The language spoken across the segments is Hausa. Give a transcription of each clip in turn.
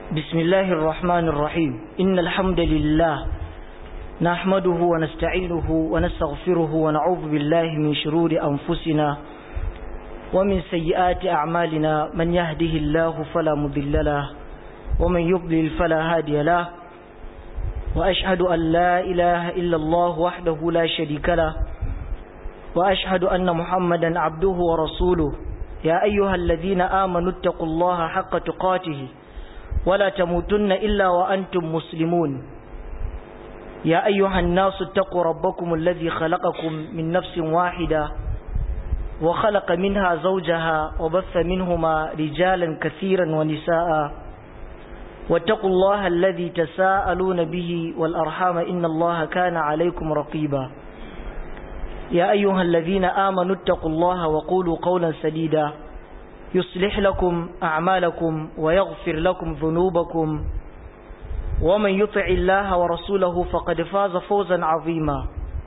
بسم الله الرحمن الرحيم إن الحمد لله نحمده ونستعينه ونستغفره ونعوذ بالله من شرور أنفسنا ومن سيئات أعمالنا من يهده الله فلا مضل له ومن يضلل فلا هادي له وأشهد أن لا إله إلا الله وحده لا شريك له وأشهد أن محمدا عبده ورسوله يا أيها الذين آمنوا اتقوا الله حق تقاته ولا تموتن إلا وأنتم مسلمون يا أيها الناس اتقوا ربكم الذي خلقكم من نفس واحدة وخلق منها زوجها وبث منهما رجالا كثيرا ونساء واتقوا الله الذي تساءلون به والأرحام إن الله كان عليكم رقيبا يا أيها الذين آمنوا اتقوا الله وقولوا قولا سديدا يصلح لكم أعمالكم ويغفر لكم ذنوبكم ومن يطع الله ورسوله فقد فاز فوزا عظيما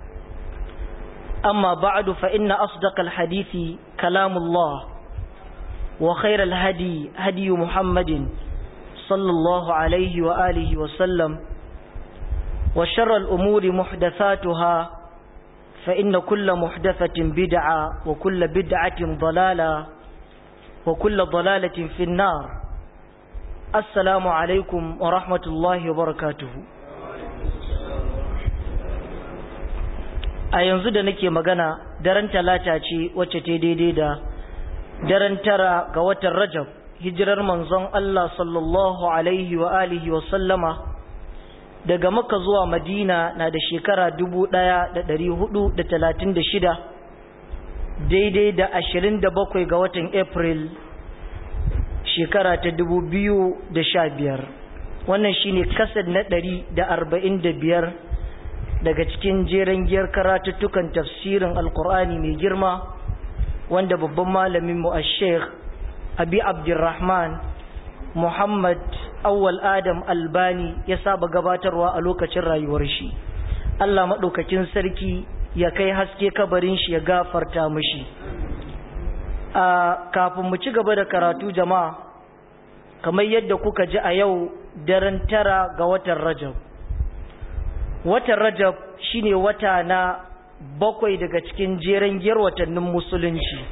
أما بعد فإن أصدق الحديث كلام الله وخير الهدي هدي محمد صلى الله عليه وآله وسلم وشر الأمور محدثاتها فإن كل محدثة بدعة وكل بدعة ضلالة وكل ضلالة في النار السلام عليكم ورحمة الله وبركاته a yanzu da nake magana daren talata ce wacce ta daidai da daren tara ga watan rajab hijirar manzon Allah sallallahu alaihi wa alihi wa sallama daga makka zuwa madina na da shekara dubu ɗaya da ɗari hudu da talatin da shida daidai da ashirin da bakwai ga watan april shekara ta dubu biyu da sha biyar wannan shine kasar na ɗari da arba'in da biyar daga cikin jeren giyar karatuttukan tafsirin alkur'ani mai girma wanda babban malamin mu a sheikh abi abdurrahman muhammad awwal adam albani ya saba gabatarwa a lokacin rayuwar shi allah maɗaukakin sarki ya kai haske kabarin shi ya gafarta mashi a kafin mu ci gaba da karatu jama'a kamar yadda kuka ji a yau daren tara ga watan rajab watan rajab shine wata na bakwai daga cikin jeren giyar watannin musulunci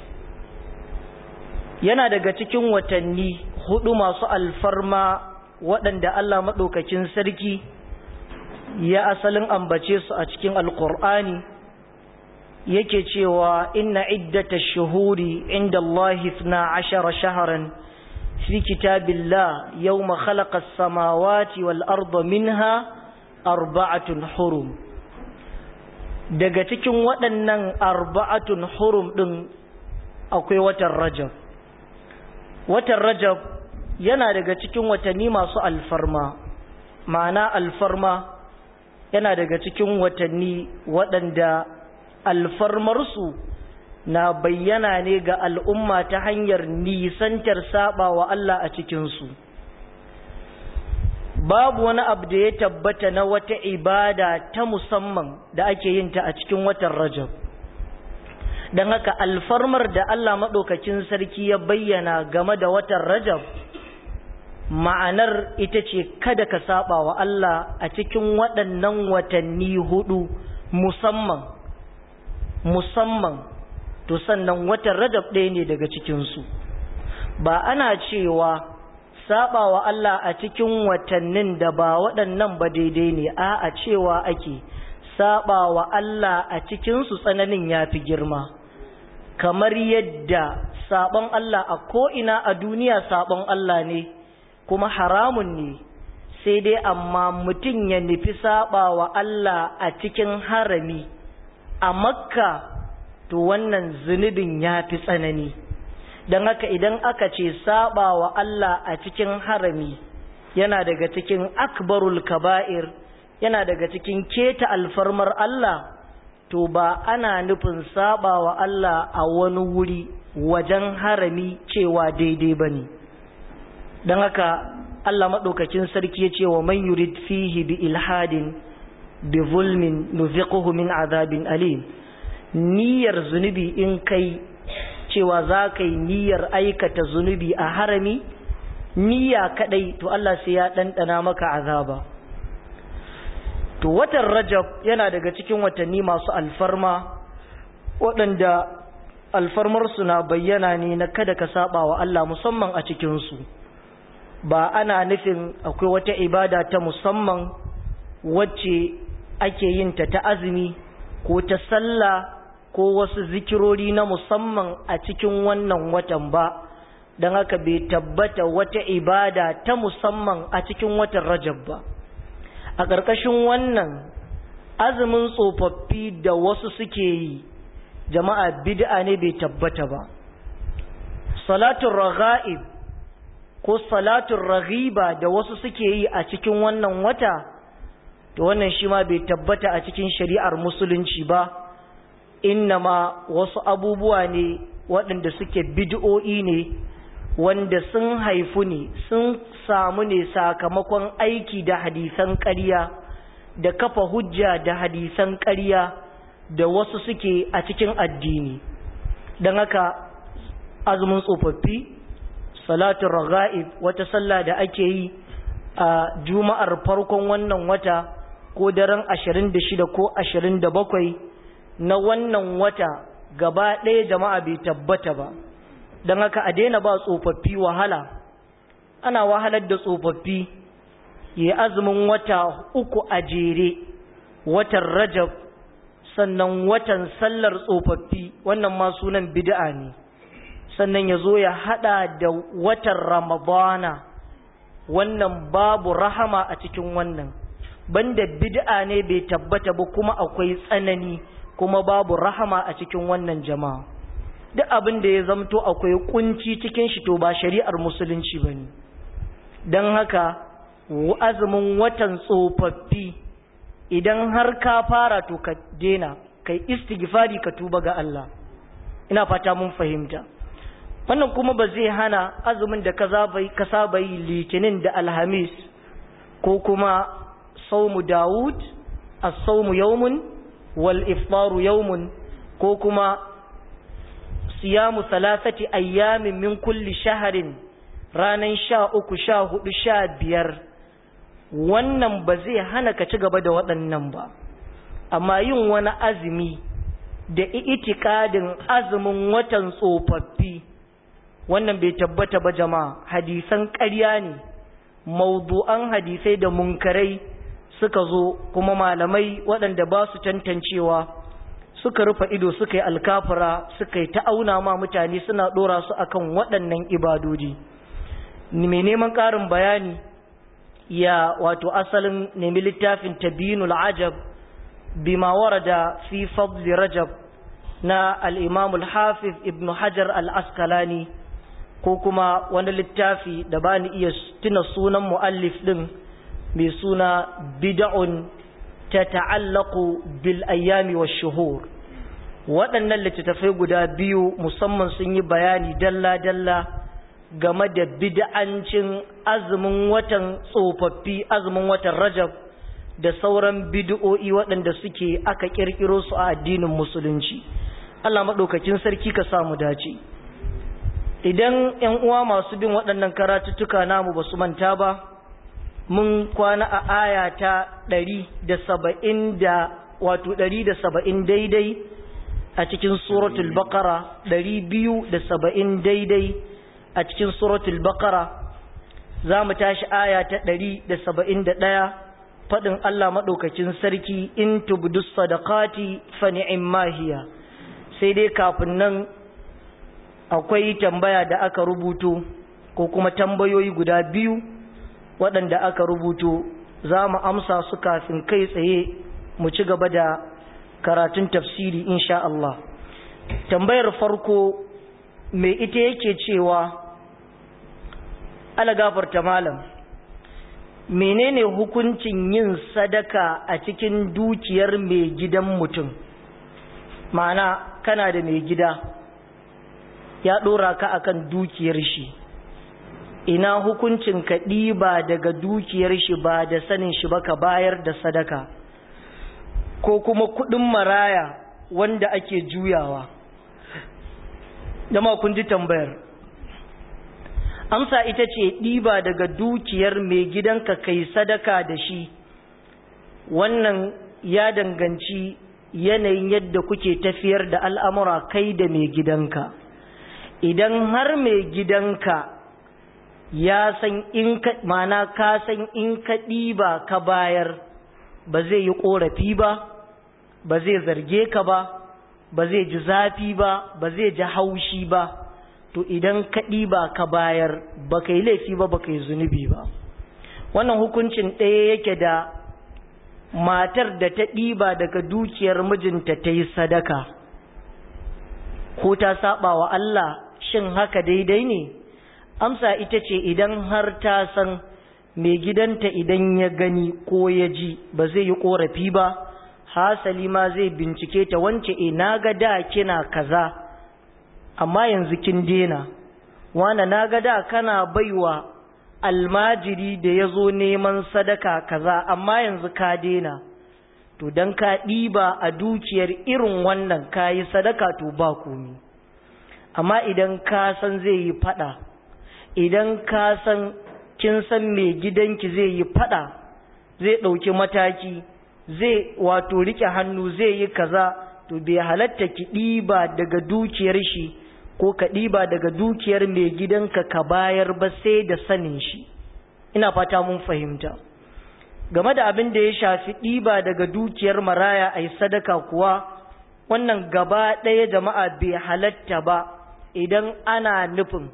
yana daga cikin watanni hudu masu alfarma waɗanda Allah maɗaukakin sarki ya asalin ambace su a cikin alkur'ani yake cewa inna iddata shuhuri inda Allah na ashara shaharan fi kitabillah yawma khalaqa as-samawati wal arda minha arba'atun hurum daga cikin waɗannan arba'atun hurum ɗin akwai watan rajab watan rajab yana daga cikin watanni masu alfarma ma'ana alfarma yana daga cikin watanni waɗanda alfarmarsu na bayyana ne ga al'umma ta hanyar nisantar saba wa Allah a cikinsu babu wani abu da ya tabbata na wata ibada ta musamman da ake yin ta a cikin watan rajab don haka alfarmar da Allah maɗaukakin sarki ya bayyana game da watan rajab ma'anar ita ce kada ka saba wa Allah a cikin waɗannan watanni hudu musamman musamman to sannan watan rajab ɗaya ne daga cikinsu ba ana cewa saba wa Allah a cikin watannin da ba waɗannan ba daidai ne a a cewa ake saba wa Allah a cikinsu tsananin ya fi girma kamar yadda sabon Allah a ko'ina a duniya sabon Allah ne kuma haramun ne sai dai amma mutum ya nufi saba wa Allah a cikin harami a makka to wannan zunubin ya fi tsanani don haka idan aka ce saba wa Allah a cikin harami yana daga cikin akbarul kaba'ir yana daga cikin keta alfarmar Allah to ba ana nufin saba wa Allah a wani wuri wajen harami cewa daidai ba ne don haka Allah maɗaukakin sarki ya ce wa man yurid fihi bi ilhadin bi zulmin nuziquhu min azabin alim niyyar zunubi in kai cewa za ka yi niyyar aikata zunubi a harami niyya kadai to Allah sai ya ɗanɗana maka azaba to watan rajab yana daga cikin watanni masu alfarma waɗanda alfarmarsu na bayyana ne na kada ka saba wa Allah musamman a cikinsu ba ana nufin akwai wata ibada ta musamman wacce ake yin ta ta azumi ko ta sallah ko wasu zikirori na musamman a cikin wannan watan ba don haka bai tabbata wata ibada ta musamman a cikin watan rajab ba a ƙarƙashin wannan azumin tsofaffi da wasu suke yi jama'a bid'a ne bai tabbata ba salatun ragha'ib ko salatun raghiba da wasu suke yi a cikin wannan wata to wannan shi ma bai tabbata a cikin shari'ar musulunci ba innama wasu abubuwa ne waɗanda suke bid'o'i ne wanda sun haifu ne sun samu ne sakamakon aiki da hadisan ƙarya da kafa hujja da hadisan ƙarya da wasu suke a cikin addini don haka azumin tsofaffi salatun raga'ib wata sallah da ake yi a juma'ar farkon wannan wata ko daren 26 ko 27 na wannan wata gaba ɗaya jama'a bai tabbata ba don haka a daina ba tsofaffi wahala ana wahalar da tsofaffi yi azumin wata uku a jere watan rajab sannan watan sallar tsofaffi wannan ma sunan bid'a ne sannan ya zo ya hada da watan ramadana wannan babu rahama a cikin wannan banda bid'a ne bai tabbata ba kuma akwai tsanani kuma babu rahama a cikin wannan jama'a duk abin da ya zamto akwai kunci cikin shi to ba shari'ar musulunci bane don haka azumin watan tsofaffi idan har ka fara to ka dena kai istighfari ka tuba ga Allah ina fata mun fahimta wannan kuma ba zai hana azumin da ka saba yi litinin da alhamis ko kuma saumu dawud as-saumu yawmun wal iftaru yawmun ko kuma siyamu salasati ayyamin min kulli shaharin ranan sha uku sha hudu sha biyar wannan ba zai hana ka ci gaba da waɗannan ba amma yin wani azumi da itikadin azumin watan tsofaffi wannan bai tabbata ba jama'a hadisan ƙarya ne maudu'an hadisai da munkarai suka zo kuma malamai waɗanda ba su tantancewa suka rufe ido suka yi alkafura suka yi ta'auna ma mutane suna ɗora su akan waɗannan ibadodi mai neman ƙarin bayani ya wato asalin nemi littafin tabinul ajab bima warada fi fadli rajab na al-imam al-hafiz ibn hajar al-askalani ko kuma wani littafi da ba ni iya tuna sunan mu'allif din mai suna bid'un ta ta'allaku bil ayyami wa shuhur waɗannan littattafai guda biyu musamman sun yi bayani dalla-dalla game da bid'ancin azumin watan tsofaffi azumin watan rajab da sauran bid'o'i waɗanda suke aka ƙirƙiro su a addinin musulunci Allah maɗaukakin sarki ka samu dace idan ‘yan uwa masu bin waɗannan karatuttuka namu ba su manta ba mun kwana a aya ta ɗari da saba'in da wato ɗari da saba'in daidai a cikin suratul bakara ɗari biyu da saba'in daidai a cikin suratul bakara za mu tashi aya ta ɗari da saba'in da ɗaya faɗin Allah maɗaukacin sarki in tubdu sadaqati fa ni'imma hiya sai dai kafin nan akwai tambaya da aka rubuto ko kuma tambayoyi guda biyu waɗanda aka rubuto za mu amsa su kafin kai tsaye mu ci gaba da karatun tafsiri insha Allah tambayar farko mai ita yake cewa ala gafarta malam menene hukuncin yin sadaka a cikin dukiyar mai gidan mutum ma'ana kana da mai gida ya ɗora ka akan dukiyar shi ina hukuncin ka ɗiba daga dukiyar shi ba da sanin shi ba ka bayar da sadaka ko kuma kuɗin maraya wanda ake juyawa jama kun ji tambayar amsa ita ce ɗiba daga dukiyar mai gidanka kai sadaka da shi wannan ya danganci yanayin yadda kuke tafiyar da al'amura kai da mai gidanka idan har mai gidanka ya san in ka mana ka san in ka ɗiba ka bayar ba zai yi ƙorafi ba ba zai zarge ka ba ba zai ji zafi ba ba zai ji haushi ba to idan ka ɗiba ka bayar ba ka yi laifi ba ba ka yi zunubi ba wannan hukuncin ɗaya yake da matar da ta ɗiba daga dukiyar mijinta ta yi sadaka ko ta saba wa Allah shin haka daidai ne amsa ita ce idan har ta san mai gidanta idan ya gani ko ya ji ba zai yi korafi ba hasali ma zai bincike ta wance e na ga da kina kaza amma yanzu kin dena wana na ga da kana baiwa almajiri da ya zo neman sadaka kaza amma yanzu ka dena to don ka ɗiba a dukiyar irin wannan ka yi sadaka to ba komi amma idan ka san zai yi fada idan ka san kin san mai gidanki zai yi fada zai ɗauki mataki zai wato rike hannu zai yi kaza to bai halatta ki ɗiba daga dukiyar shi ko ka ɗiba daga dukiyar mai gidanka ka bayar ba sai da sanin shi ina fata mun fahimta game da abin da ya shafi ɗiba daga dukiyar maraya a yi sadaka kuwa wannan gaba ɗaya jama'a bai halatta ba idan ana nufin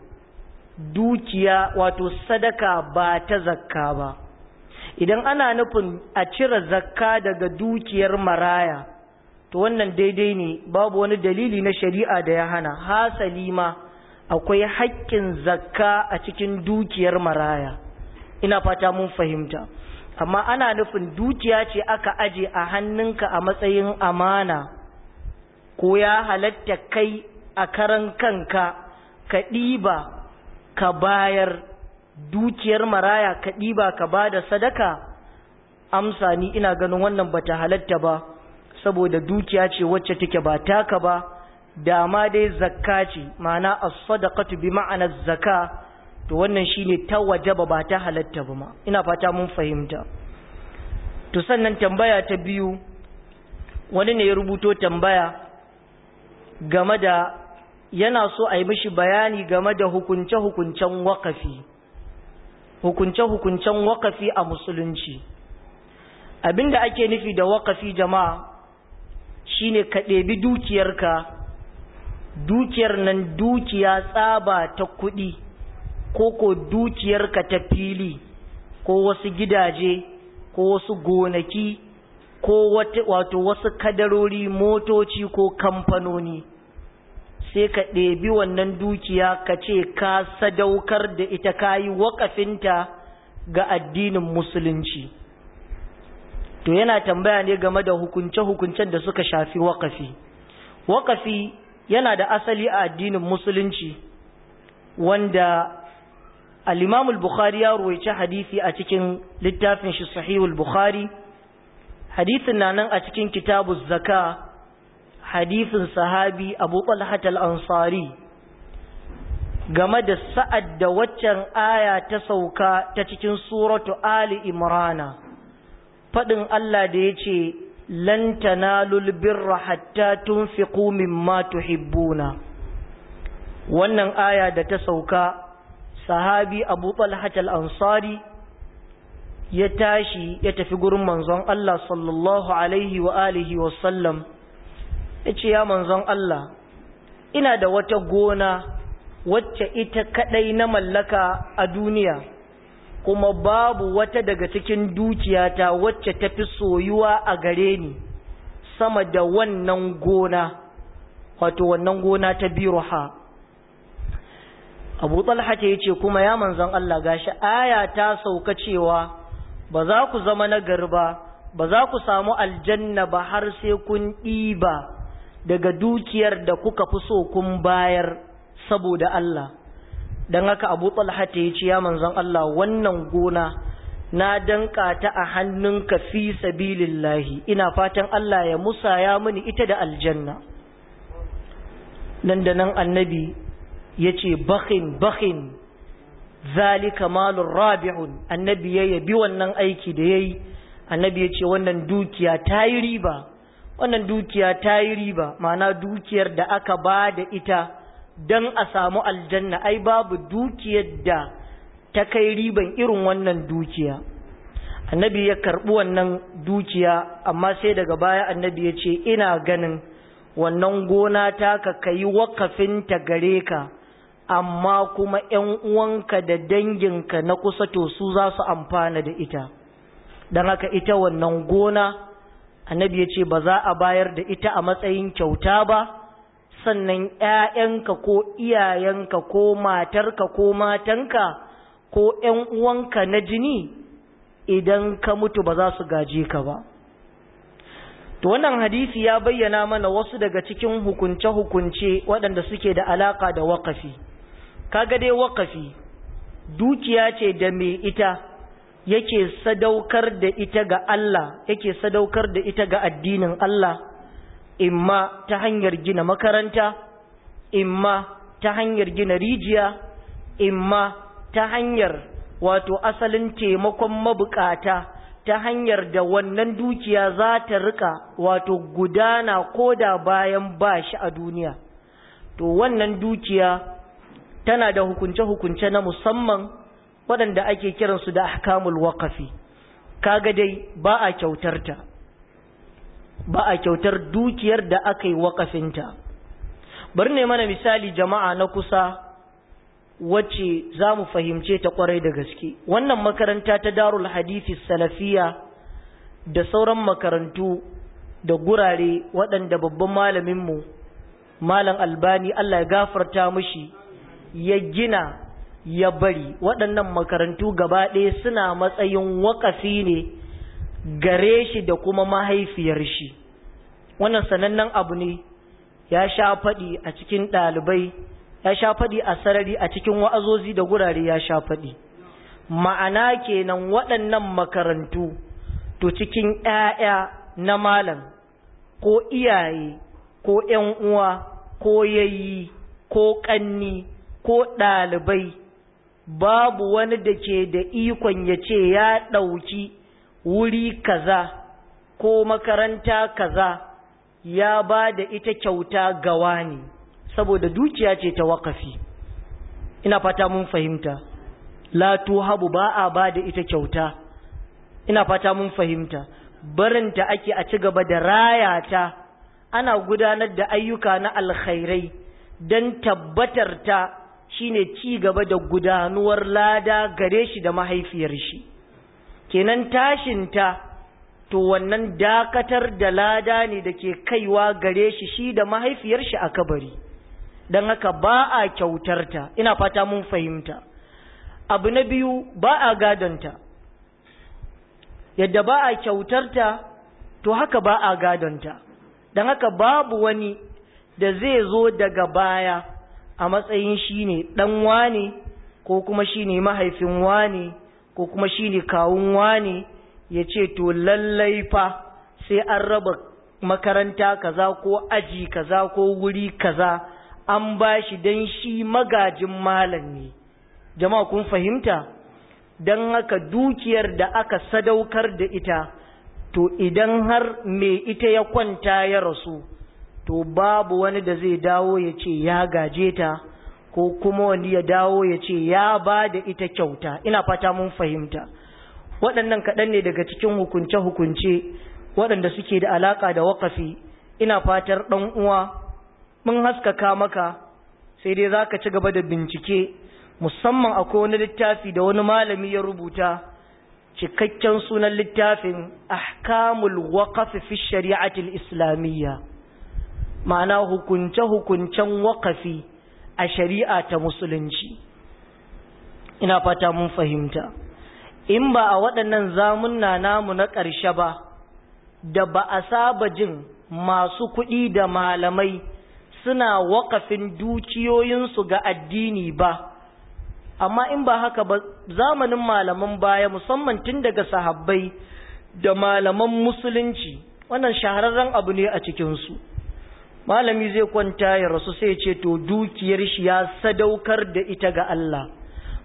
dukiya wato sadaka ba ta zakka ba idan ana nufin a cire zakka daga dukiyar maraya to wannan daidai ne babu wani dalili na shari'a da ya hana hasali ma akwai haƙƙin zakka a cikin dukiyar maraya ina fata mun fahimta amma ana nufin dukiya ce aka aje a hannunka a matsayin amana ko ya halatta kai a karan kanka ka ɗiba ka bayar dukiyar maraya ka ɗiba ka ba da sadaka amsa ni ina ganin wannan bata halatta ba saboda dukiya ce wacce take ba taka ba da ma dai zakka ce ma'ana as-sadaqatu bi ma'ana zakka to wannan shine ta wajaba ba ta halatta ba ma ina fata mun fahimta to sannan tambaya ta biyu wani ne ya rubuto tambaya game da yana so a yi mishi bayani game da hukunce-hukuncen wakafi hukunce-hukuncen wakafi a musulunci abinda ake nufi da wakafi jama'a shine ka ɗebi dukiyarka dukiyar nan dukiya tsaba ta kuɗi ko ko dukiyarka ta fili ko wasu gidaje ko wasu gonaki ko wato wasu kadarori motoci ko kamfanoni sai ka ɗebi wannan dukiya ka ce ka sadaukar da ita ka yi waƙafinta ga addinin musulunci to yana tambaya ne game da hukunce-hukuncen da suka shafi waƙafi waƙafi yana da asali a addinin musulunci wanda al bukhari ya ruwaice hadisi a cikin littafin shi sahihul bukhari hadisin na nan a cikin kitabu zaka hadisin sahabi abu talhat al-ansari game da sa'ad da waccan aya ta sauka ta cikin suratu ali imrana faɗin Allah da ya ce lan tanalul birra hatta tunfiqu mimma tuhibbuna wannan aya da ta sauka sahabi abu talhat al-ansari ya tashi ya tafi gurin manzon Allah sallallahu alaihi wa alihi wa sallam ya ce ya manzon Allah ina da wata gona wacce ita kadai na mallaka a duniya kuma babu wata daga cikin dukiyata wacce tafi soyuwa a gare ni sama da wannan gona wato wannan gona ta biruha abu talha ya ce kuma ya manzon Allah gashi aya ta sauka cewa ba za ku zama nagari ba ba za ku samu aljanna ba har sai kun ɗiba daga dukiyar da kuka fi so kun bayar saboda Allah don haka abu talha ya ce ya manzon Allah wannan gona na danka ta a hannunka fi sabilillahi ina fatan Allah ya musaya mini ita da aljanna nan da nan annabi ya ce bakhin bakhin zalika malun rabi'un annabi ya yabi wannan aiki da ya yi annabi ya ce wannan dukiya ta yi riba wannan dukiya ta yi riba ma'ana dukiyar da aka ba da ita don a samu aljanna ai babu dukiyar da ta kai riban irin wannan dukiya annabi ya karɓi wannan dukiya amma sai daga baya annabi ya ce ina ganin wannan gona ta ka kayi wakafinta gare ka amma kuma ‘yan uwanka da danginka na kusa to su za su amfana da ita don haka ita wannan gona annabi ya ce ba za a bayar da ita a matsayin kyauta ba sannan ‘ya'yanka ko iyayenka ko matarka ko matanka ko ‘yan uwanka na jini idan ka mutu ba za su gaje ka ba to wannan hadisi ya bayyana mana wasu daga cikin hukunce-hukunce waɗanda suke da alaka da waƙafi kaga dai waƙafi dukiya ce da mai ita yake sadaukar da ita ga Allah yake sadaukar da ita ga addinin Allah imma ta hanyar gina makaranta imma ta hanyar gina rijiya imma ta hanyar wato asalin taimakon mabukata ta hanyar da wannan dukiya za ta rika wato gudana ko da bayan ba shi a duniya to wannan dukiya tana da hukunce-hukunce na musamman waɗanda ake kiransu da ahkamul waqafi kaga dai ba a kyautarta ba a kyautar dukiyar da aka yi waƙafinta bari ne mana misali jama'a na kusa wacce za mu fahimce ta kwarai da gaske wannan makaranta ta darul hadithi salafiya da sauran makarantu da gurare waɗanda babban malaminmu malam albani Allah ya gafarta mushi ya gina ya bari waɗannan makarantu gaba ɗaya suna matsayin waƙafi ne gare shi da kuma mahaifiyar shi wannan sanannen abu ne ya sha faɗi a cikin ɗalibai ya sha faɗi a sarari a cikin wa'azozi da gurare ya sha faɗi ma'ana kenan waɗannan makarantu to cikin ‘ya'ya na malam ko iyaye ko ‘yan uwa ko yayi ko ƙanni ko ɗalibai babu wani da ke da ikon ya ce ya ɗauki wuri kaza ko makaranta kaza ya ba da ita kyauta gawa ne saboda dukiya ce ta wakafi ina fata mun fahimta la tuhabu ba a ba da ita kyauta ina fata mun fahimta barinta ake a ci gaba da raya ta ana gudanar da ayyuka na alkhairai don tabbatar ta shine ci gaba da gudanuwar lada gare shi da mahaifiyar shi kenan tashinta to wannan dakatar da lada ne da ke kaiwa gare shi shi da mahaifiyar shi a kabari don haka ba a kyautarta ina fata mun fahimta abu na biyu ba a gadonta yadda ba a kyautarta to haka ba a gadonta don haka babu wani da zai zo daga baya a matsayin shi ne ɗan wane ko kuma shi ne mahaifin wane ko kuma shi ne kawun wane ya ce to lallai fa sai an raba makaranta kaza ko aji kaza ko wuri kaza an ba shi don shi magajin malam ne jama'a kun fahimta don haka dukiyar da aka sadaukar da ita to idan har me ita ya kwanta ya rasu to babu wani da zai dawo ya ce ya gaje ta ko kuma wani ya dawo ya ce ya ba da ita kyauta ina fata mun fahimta waɗannan kaɗan ne daga cikin hukunce-hukunce waɗanda suke da alaƙa da waƙafi ina fatar ɗan uwa mun haskaka maka sai dai za ka ci gaba da bincike musamman akwai wani littafi da wani malami ya rubuta cikakken sunan littafin ahkamul waqaf fi shari'atil islamiyya ma'ana hukunce-hukuncen waƙafi a shari'a ta musulunci ina fata mun fahimta in ba a waɗannan zamunna namu na ƙarshe ba da ba a saba jin masu kuɗi da malamai suna waƙafin dukiyoyinsu ga addini ba amma in ba haka ba zamanin malaman baya musamman tun daga sahabbai da malaman musulunci wannan shahararren abu ne a cikinsu malami zai kwanta ya rasu sai ce to dukiyar shi ya sadaukar da ita ga Allah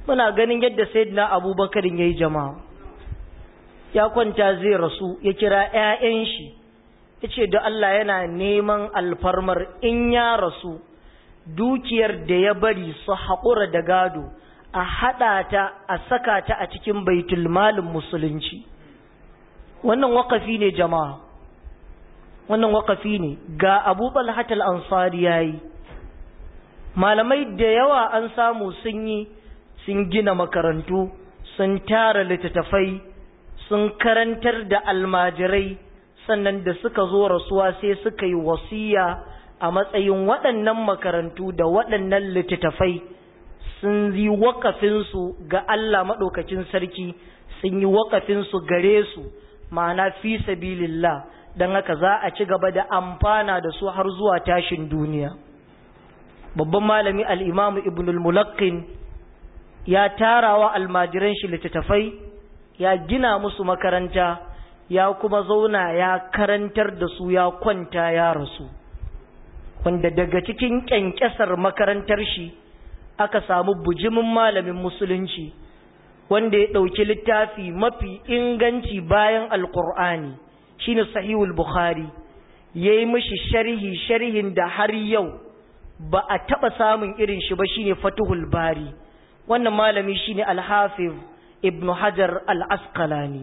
muna ganin yadda sayyidina abubakar ya yi jama'a ya kwanta zai rasu ya kira 'ya'yan shi ya ce da Allah yana neman alfarmar in ya rasu dukiyar da ya bari su haƙura da gado a haɗa ta a saka ta a cikin baitul malin musulunci wannan wakafi ne jama'a wannan wakafi ne ga abu balhatal ansari ya yi malamai da yawa an samu sun yi sun gina makarantu sun tara littattafai sun karantar da almajirai sannan da suka zo rasuwa sai suka yi wasiya a matsayin waɗannan makarantu da waɗannan littattafai sun yi wakafinsu ga Allah maɗaukacin sarki sun yi wakafinsu gare su ma'ana fi sabilillah don haka za a ci gaba da amfana da su har zuwa tashin duniya babban malami al'imamu ibnul mulakkin ya tarawa almajiran shi littattafai ya gina musu makaranta ya kuma zauna ya karantar da su ya kwanta ya rasu wanda daga cikin ƙyanƙyasar makarantar shi aka samu bujimin malamin musulunci wanda ya ɗauki littafi mafi inganci bayan alƙur'ani shine sahihul bukhari ya yi mishi sharhi sharhin da har yau ba a taɓa samun irin shi ba shine fatuhul bari wannan malami shine alhafiz ibnu hajar al-asqalani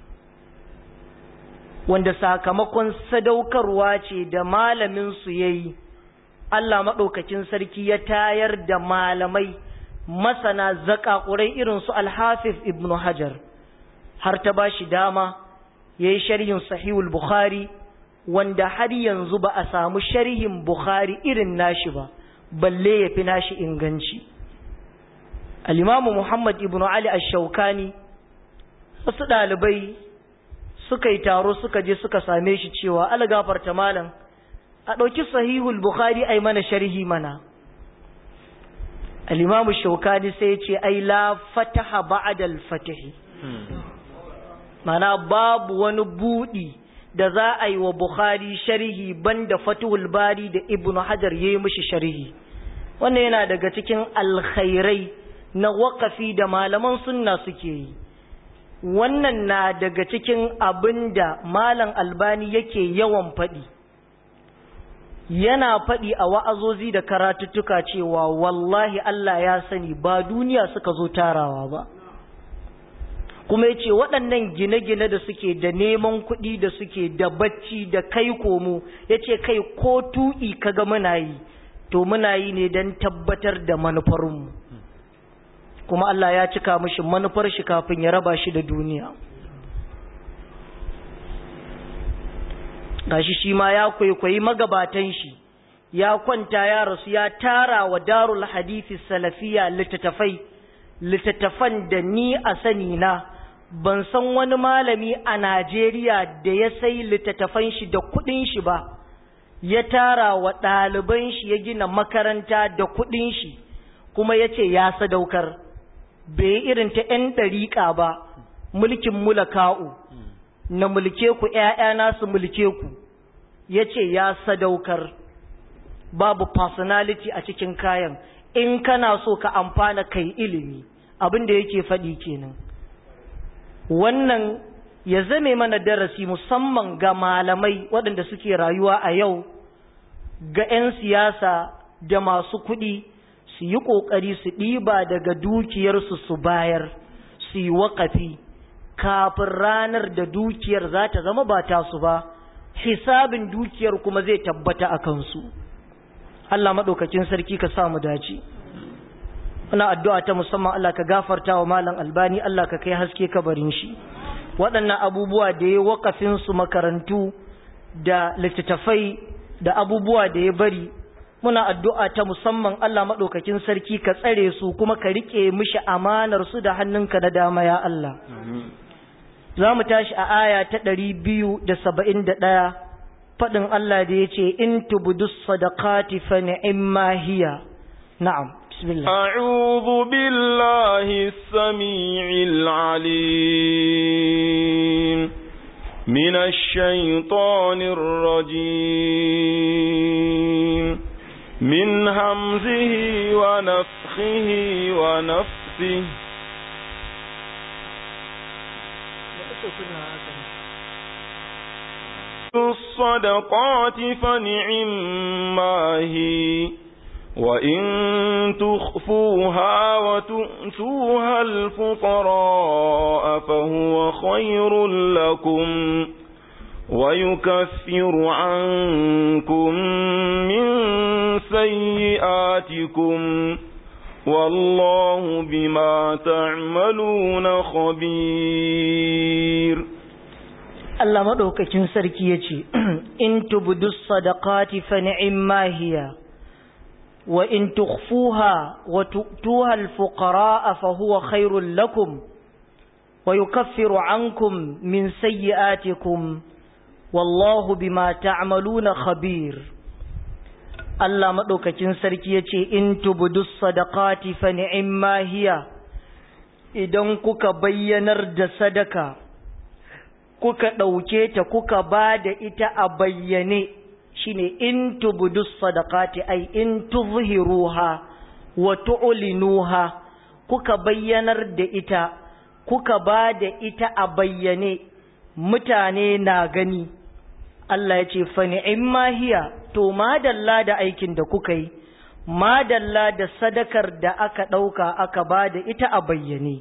wanda sakamakon sadaukarwa ce da malamin su yayi Allah maɗaukakin sarki ya tayar da malamai masana zakakurai irin su alhafiz ibnu hajar har ta bashi dama yayi sharhin sahihul bukhari wanda har yanzu ba a samu sharhin bukhari irin nashi ba balle ya fi nashi inganci al'imamu Muhammad ibn Ali ash-Shawkani wasu ɗalibai suka yi taro suka je suka same shi cewa algafarta malam a ɗauki sahihul Bukhari ai mana sharhi mana al'imamu Shawkani sai ce ai la fataha ba'da al-fatahi mana babu wani buɗi da za a yi wa Bukhari sharhi banda Fathul Bari da Ibn Hajar yayi mishi sharhi wannan yana daga cikin alkhairai na wakafi da malaman sunna suke yi wannan na daga cikin abin da malam albani yake yawan faɗi yana faɗi a wa'azozi da karatuttuka cewa wallahi Allah ya sani ba duniya suka zo tarawa ba kuma yace waɗannan gine-gine da suke da neman kuɗi da suke da bacci da kai komo yace kai ko tu'i kaga muna yi to muna yi ne don tabbatar da manufarmu kuma Allah ya cika mishi manufar shi kafin ya raba shi da duniya gashi shi ma ya kwaikwayi magabatan shi ya kwanta ya rasu ya tara wa darul hadithi salafiya littattafai littattafan da ni a sani na ban san wani malami a Najeriya da ya sai littattafan shi da kudin shi ba ya tara wa ɗaliban shi ya gina makaranta da kudin shi kuma ya ce ya sadaukar bai irin ta ‘yan ɗariƙa ba mulkin mulaka'u na mulke ku ‘ya'yana su mulke ku ya ce ya sadaukar babu personality a cikin kayan in kana so ka amfana kai ilimi abin da yake faɗi kenan wannan ya zame mana darasi musamman ga malamai waɗanda suke rayuwa a yau ga 'yan siyasa da masu kuɗi su yi ƙoƙari su ɗiba daga dukiyarsu su bayar su yi waƙafi kafin ranar da dukiyar za ta zama ba tasu ba hisabin dukiyar kuma zai tabbata a kansu Allah maɗaukakin sarki ka sa mu dace muna addu'a ta musamman Allah ka gafarta wa malam albani Allah ka kai haske kabarin shi waɗannan abubuwa da ya waƙafin su makarantu da littattafai da abubuwa da ya bari muna addu'a ta musamman Allah maɗaukakin sarki ka tsare su kuma ka riƙe mishi amanar su da hannunka na dama ya Allah za mu tashi a aya ta ɗari biyu da saba'in da ɗaya faɗin Allah da ya ce in tubudus sadaqati fa ni'imma hiya na'am bismillah أعوذ بالله السميع العليم من الشيطان الرجيم من همزه ونفخه ونفخه نفسه الصدقات فنعما هي وإن تخفوها وتؤتوها الفقراء فهو خير لكم ويكفر عنكم من سيئاتكم والله بما تعملون خبير Allah maɗaukakin sarki ya ce, In tubudu sadaqati fa ni'imma hiya, wa in tukhfuha wa tu'tuha al-fuqara'a fa huwa khairul lakum, wa yukaffiru ankum min sayyi'atikum, wallahu bima ta'maluna khabir. Allah maɗaukakin sarki ya ce, In tubudu sadaqati fa ni'imma hiya, idan kuka bayyanar da sadaka, kuka ɗauke ta kuka ba da ita a bayyane shine in tubudu sadaqati ai in tuzhiruha wa tu'linuha kuka bayyanar da ita kuka ba da ita a bayyane mutane na gani Allah ya ce fa ni'imma hiya to madalla da aikin da kuka yi madalla da sadakar da aka ɗauka aka ba da ita a bayyane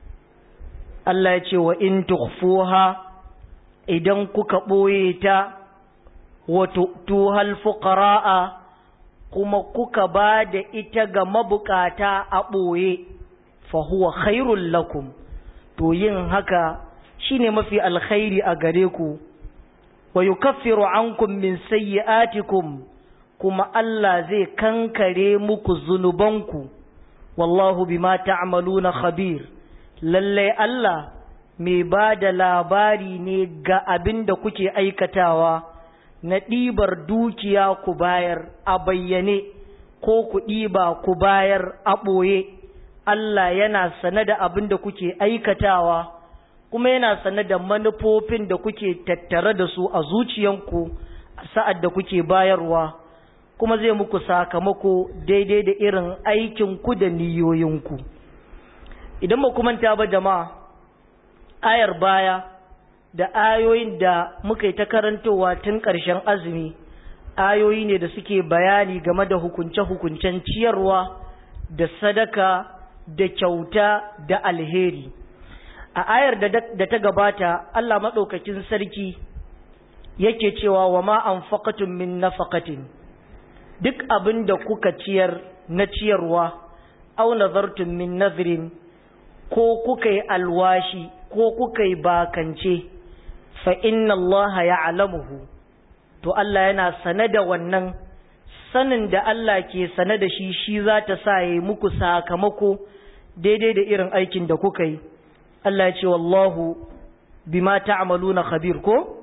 Allah ya ce wa in tukhfuha idan kuka ɓoye ta wato tuhal fuqara'a kuma kuka ba da ita ga mabukata a ɓoye fa huwa khairul lakum to yin haka shine mafi alkhairi a gare ku wa yukaffiru ankum min sayyi'atikum kuma Allah zai kankare muku zunubanku wallahu bima ta'maluna khabir lallai Allah mai ba da labari ne ga abin da kuke aikatawa na ɗibar dukiya ku bayar a bayyane ko ku ɗiba ku bayar a ɓoye Allah yana sane da abin da kuke aikatawa kuma yana sane da manufofin da kuke tattare da su a zuciyanku a sa'ad da kuke bayarwa kuma zai muku sakamako daidai da irin aikinku da niyoyinku idan ba manta ba jama'a ayar baya da ayoyin da muka yi ta karantowa tun ƙarshen azumi ayoyi ne da suke bayani game da hukunce-hukuncen ciyarwa da sadaka da kyauta da alheri a ayar da ta gabata Allah maɗaukakin sarki yake cewa wa ma an min nafaqatin duk abin da kuka ciyar na ciyarwa au nazartum min nazrin ko kuka yi alwashi ko kuka yi bakance fa inna Allah ya alamuhu to Allah yana sane da wannan sanin da Allah ke sane da shi shi za ta sa yi muku sakamako daidai da irin aikin da kuka yi Allah ya ce wallahu bima ta'maluna khabir ko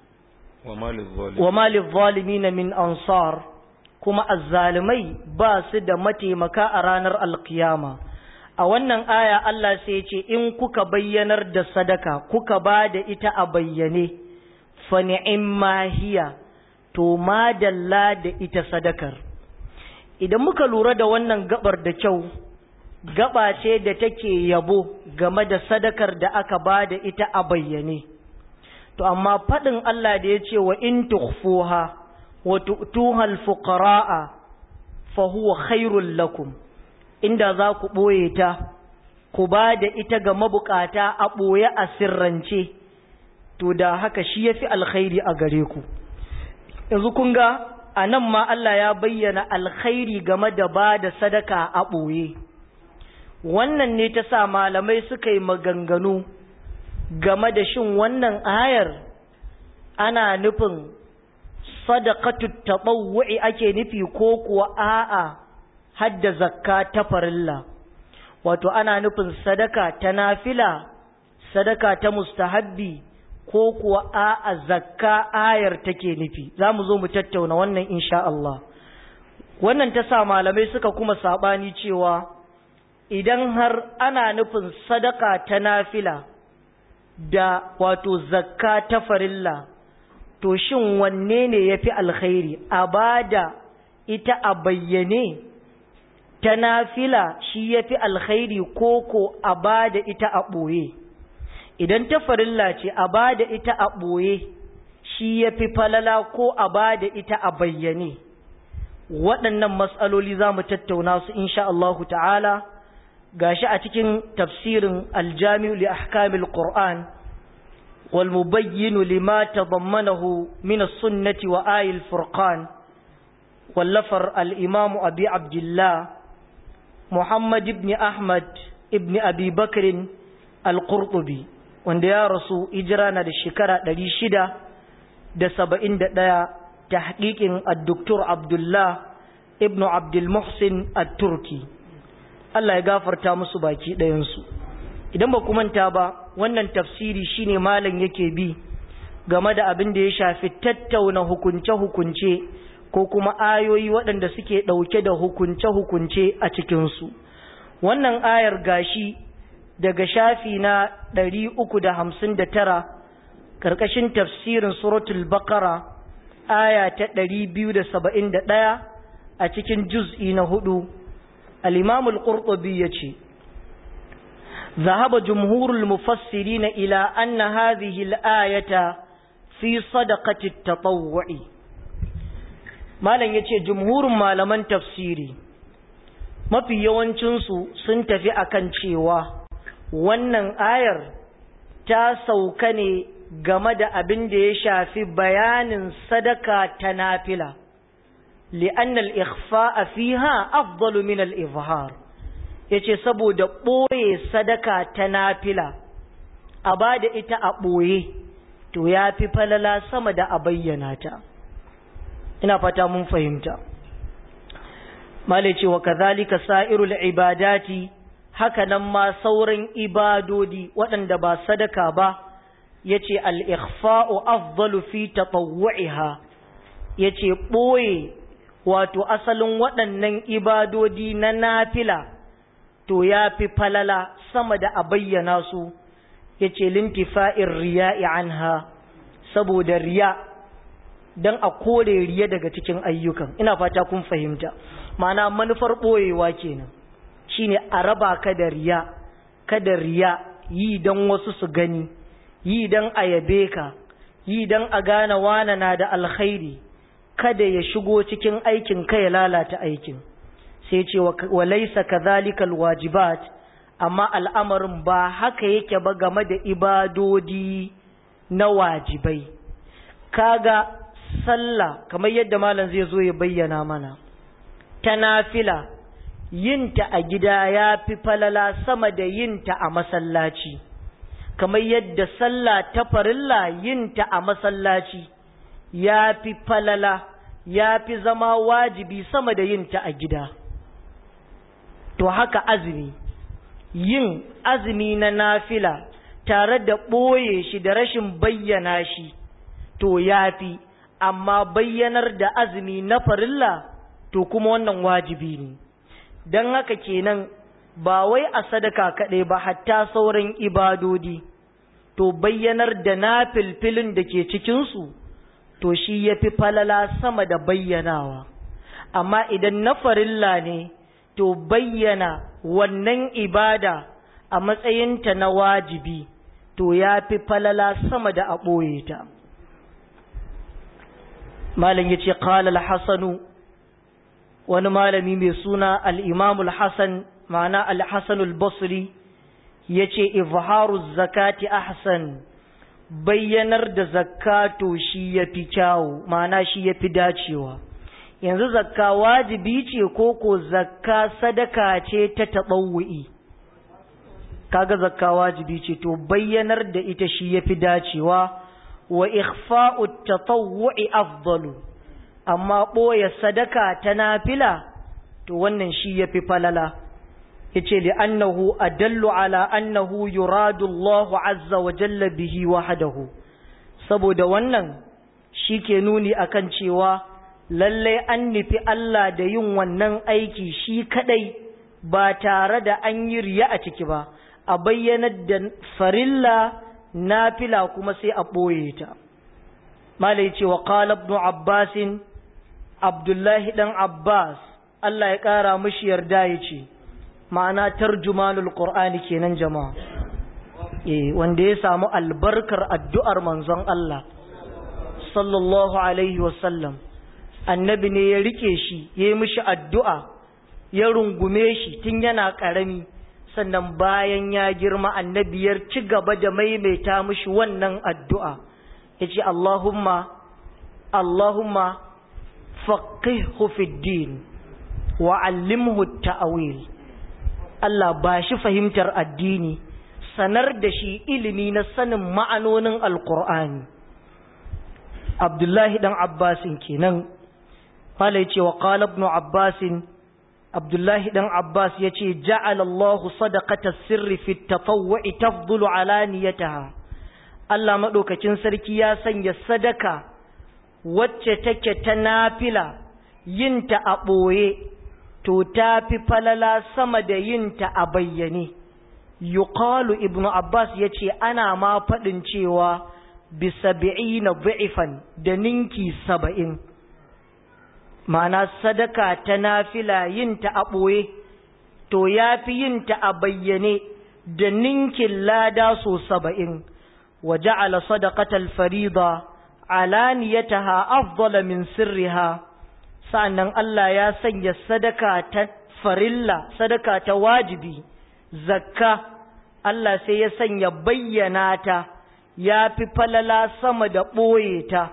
wa malil zalimin min ansar kuma azzalimai ba su da mataimaka a ranar alkiyama a wannan aya Allah sai ce in kuka bayyanar da sadaka kuka ba da ita a bayyane fa ni'imma hiya to madalla da ita sadakar idan muka lura da wannan gabar da kyau gaba ce da take yabo game da sadakar da aka ba da ita a bayyane to amma faɗin Allah da ya ce wa in tukhfuha wa tu'tuha al-fuqara'a fa huwa khairul lakum inda za ku ɓoye ta, ku ba da ita ga mabukata a ɓoye a sirrance, to da haka shi ya fi alkhairi a gare ku. Yanzu kun ga a nan ma Allah ya bayyana alkhairi game da ba da sadaka a ɓoye. Wannan ne ta sa malamai suka yi maganganu game da shin wannan ayar ana nufin sadakatu taɓawu'i ake nufi ko kuwa a'a. hadda zakka ta farilla wato ana nufin sadaka ta nafila sadaka ta mustahabbi ko kuwa a'a zakka ayar take nufi za mu zo mu tattauna wannan insha Allah wannan ta sa malamai suka kuma sabani cewa idan har ana nufin sadaka ta nafila da wato zakka ta farilla to shin wanne ne yafi alkhairi a bada ita a bayyane ta nafila shi ya fi alkhairi ko ko a ba da ita a ɓoye idan ta farilla ce a ba da ita a ɓoye shi ya fi falala ko a ba da ita a bayyane waɗannan matsaloli za mu tattauna su insha Allahu ta'ala gashi a cikin tafsirin aljami'u li ahkamil qur'an wal mubayyinu lima tadammanahu min as-sunnati wa ayil furqan wallafar al-imamu abi abdullah muhammad ibn ahmad ibn abi bakr al-qurtubi wanda ya rasu hijira na da shekara 671 tahqiqin ad-doktor abdullah ibn abdul muhsin at-turki Allah ya gafarta musu baki ɗayansu idan ba ku manta ba wannan tafsiri shine malam yake bi game da abin da ya shafi tattauna hukunce-hukunce ko kuma ayoyi waɗanda suke ɗauke da hukunce-hukunce a cikinsu wannan ayar gashi daga shafi na ɗari uku da hamsin da tara ƙarƙashin tafsirin suratul baƙara aya ta ɗari biyu da saba'in da ɗaya a cikin juz'i na hudu الإمام القرطبي يتي ذهب جمهور المفسرين إلى أن هذه الآية في صدقة التطوع ما لن يتي جمهور ما لمن تفسيري ما في yawancinsu sun tafi akan cewa wannan ayar ta sauka ne game da abin da ya shafi bayanin sadaka ta nafila لأن الإخفاء فيها أفضل من الإظهار yace saboda ɓoye sadaka ta nafila a ba da ita a ɓoye to ya fi falala sama da a bayyana ta ina fata mun fahimta malice wa kazalika sa'irul ibadati haka nan ma sauran ibadodi waɗanda ba sadaka ba yace al-ikhfa'u afdalu fi tatawwu'iha yace ɓoye wato asalin waɗannan ibadodi na nafila to ya fi falala sama da a bayyana su ya ce lintifa'in riya'i anha saboda riya don a kore riya daga cikin ayyukan ina fata kun fahimta mana manufar ɓoyewa kenan shine a raba ka da riya kada riya yi don wasu su gani yi don a yabe ka yi don a gane wana na da alkhairi kada ya shigo cikin aikin ka ya lalata aikin sai ce wa laisa kadhalika alwajibat amma al'amarin ba haka yake ba game da ibadodi na wajibai kaga sallah kamar yadda malam zai zo ya bayyana mana ta nafila yinta a gida ya fi falala sama da yinta a masallaci kamar yadda sallah ta farilla yinta a masallaci ya fi falala ya fi zama wajibi sama da yin ta a gida to haka azumi yin azumi na nafila tare da ɓoye shi da rashin bayyana shi to ya fi amma bayyanar da azumi na farilla to kuma wannan wajibi ne don haka kenan ba wai a sadaka kaɗai ba hatta sauran ibadodi to bayyanar da na filfilin da ke cikinsu to shi ya fi falala sama da bayyanawa amma idan na farilla ne to bayyana wannan ibada a matsayinta na wajibi to ya fi falala sama da a ɓoye ta malam ya ce ƙalal hasanu wani malami mai suna al'imamul hassan ma'ana al-hassanul basri ya ce izharu zakati ahsan bayyanar da zakato shi ya fi kyawu ma'ana shi ya fi dacewa yanzu zakka wajibi ce ko ko zakka sadaka ce ta taɓawu'i kaga zakka wajibi ce to bayyanar da ita shi ya fi dacewa wa ikhfa'u tatawwu'i afdalu amma ɓoye sadaka ta nafila to wannan shi ya fi falala yace li annahu adallu ala annahu yuradu Allahu azza wa jalla bihi wahdahu saboda wannan shike nuni akan cewa lallai an nufi Allah da yin wannan aiki shi kadai ba tare da an yi riya a ciki ba a bayyanar da farilla nafila kuma sai a ɓoye ta malai ce wa qala ibn abbasin abdullahi dan abbas Allah ya ƙara mishi yarda ya ce ma'ana tarjumanul qur'ani kenan jama'a eh wanda ya samu albarkar addu'ar manzon Allah sallallahu alaihi wasallam annabi ne ya rike shi ya yi mishi addu'a ya rungume shi tun yana ƙarami sannan bayan ya girma annabi ya ci gaba da maimaita mishi wannan addu'a ya ce Allahumma Allahumma faqihhu fid din wa allimhu ta'awil Allah ba shi fahimtar addini sanar da shi ilimi na sanin ma'anonin alkur'ani abdullahi dan abbasin kenan mala yace wa qala ibn abbasin abdullahi dan abbas yace ja'ala Allahu sadaqata sirri fi tatawwu'i tafdulu ala niyataha Allah madaukakin sarki ya sanya sadaka wacce take ta nafila yinta a ɓoye to ta fi falala sama da yinta a bayyane yuqalu ibnu abbas ya ce ana ma faɗin cewa bi sabi'ina dha'ifan da ninki saba'in ma'ana sadaka ta nafila yinta a ɓoye to ya fi yinta a bayyane da ninkin lada so saba'in wa ja'ala sadaqatal farida alaniyataha afdala min sirriha sa'annan Allah ya sanya sadaka ta farilla sadaka ta wajibi zakka Allah sai ya sanya bayyana ta ya fi falala sama da ɓoye ta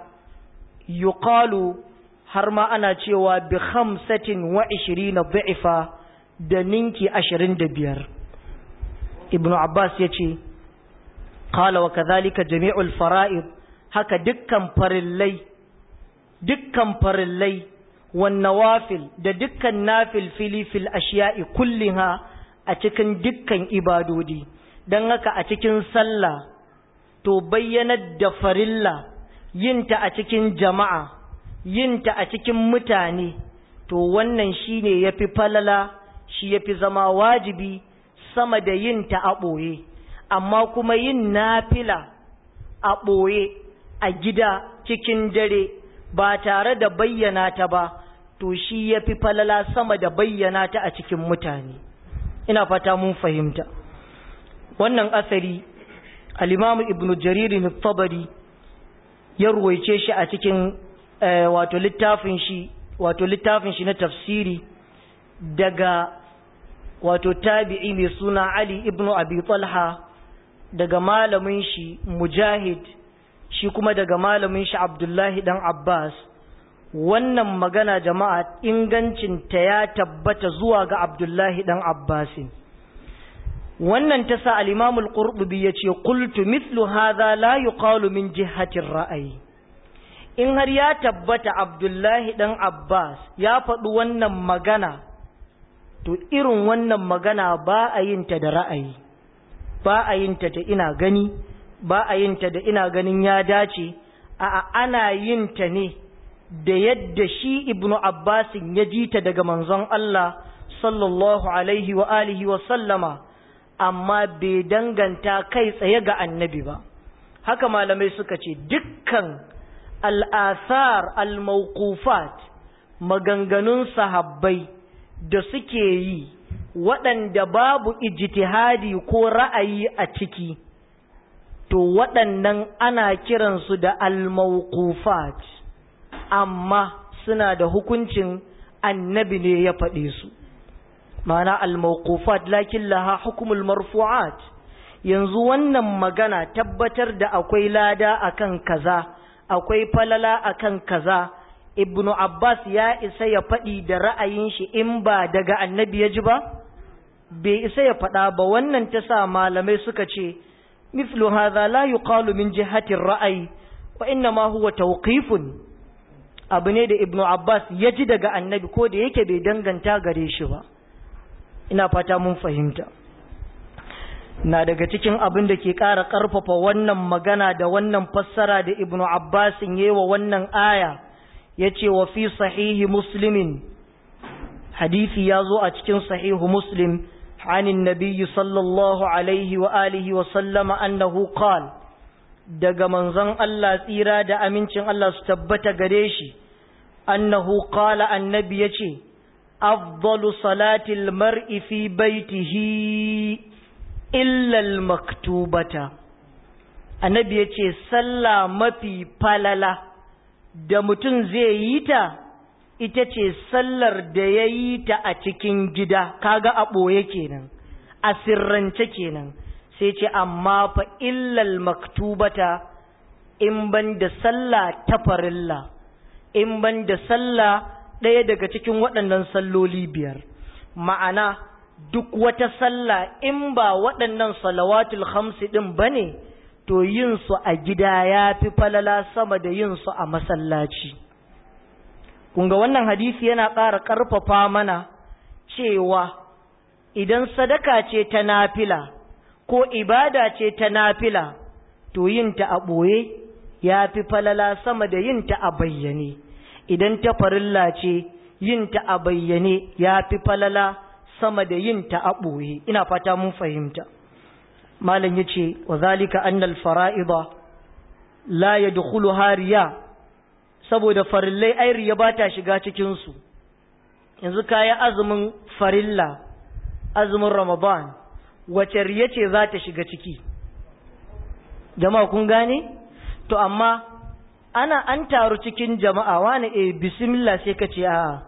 yuqalu har ma ana cewa bi khamsatin wa ishirina da'ifa da ninki ashirin da biyar ibnu abbas ya ce qala wa kadhalika jami'ul fara'id haka dukkan farillai dukkan farillai wan nawafil da dukkan nafil fili fil ashiya'i kulliha a cikin dukkan ibadodi dan haka a cikin sallah to bayyanar da farilla yinta a cikin jama'a yinta a cikin mutane to wannan shine yafi falala shi yafi zama wajibi sama da yinta a ɓoye amma kuma yin nafila a ɓoye a gida cikin dare ba tare da bayyana ta ba to shi yafi falala sama da bayyana ta a cikin mutane ina fata mun fahimta wannan asari al-imamu ibnu jarir tabari ya ruwaice shi a cikin wato littafin shi wato littafin shi na tafsiri daga wato tabi'i mai suna Ali ibn Abi Talha daga malamin shi Mujahid shi kuma daga malamin shi Abdullahi dan Abbas wannan magana jama'a ingancin ta ya tabbata zuwa ga Abdullahi dan Abbasin wannan ta sa al-Imam al-Qurtubi yace qultu mithlu hadha la yuqalu min jihati ar-ra'yi in har ya tabbata Abdullahi dan Abbas ya faɗi wannan magana to irin wannan magana ba a yin ta da ra'ayi ba a yin ta da ina gani ba a yin ta da ina ganin ya dace a ana yin ta ne da yadda shi ibnu abbasin ya ji ta daga manzon Allah sallallahu alaihi wa alihi wa sallama amma bai danganta kai tsaye ga annabi ba haka malamai suka ce dukkan al'asar al-mawqufat maganganun sahabbai da suke yi waɗanda babu ijtihadi ko ra'ayi a ciki to waɗannan ana kiransu da al-mawqufat amma suna da hukuncin annabi ne ya faɗe su ma'ana al-mawqufat lakin laha hukumul marfu'at yanzu wannan magana tabbatar da akwai lada akan kaza akwai falala akan kaza ibnu abbas ya isa ya faɗi da ra'ayin shi in ba daga annabi ya ji ba bai isa ya faɗa ba wannan ta sa malamai suka ce mithlu hadha la yuqalu min jihati ra'ayi wa inna ma huwa tawqifun abu ne da ibnu abbas ya ji daga annabi ko da yake bai danganta gare shi ba ina fata mun fahimta na daga cikin abin da ke ƙara ƙarfafa wannan magana da wannan fassara da ibnu abbasin yi wa wannan aya ya ce wa fi sahihi muslimin hadisi ya zo a cikin sahihu muslim anin nabiyyi sallallahu alaihi wa alihi wa sallama annahu qal daga manzon Allah tsira da amincin Allah su tabbata gare shi annahu qala annabi yace afdalu salatil mar'i fi baitihi illa al-maktubata annabi yace sallah mafi falala da mutum zai yi ta ita ce sallar da ya yi ta a cikin gida kaga a ɓoye kenan a sirrance kenan sai ce amma fa illal maktubata in ban da sallah ta farilla in ban da sallah ɗaya daga cikin waɗannan salloli biyar ma'ana duk wata sallah in ba waɗannan salawatul hamsi ɗin ba ne to yin su a gida ya fi falala sama da yin su a masallaci kunga wannan hadisi yana ƙara ƙarfafa mana cewa idan sadaka ce ta nafila ko ibada ce ta nafila to yinta a ɓoye ya fi falala sama da yinta a bayyane idan ta farilla ce yinta a bayyane ya fi falala sama da yinta a ɓoye ina fata mun fahimta malam ya ce wa zalika annal fara'ida la ya hariya saboda farillai ai riya ba ta shiga cikinsu yanzu kayi azumin farilla azumin ramadan wace riya ce za ta shiga ciki jama'a kun gane to amma ana an taru cikin jama'a wani e bismillah sai ka ce a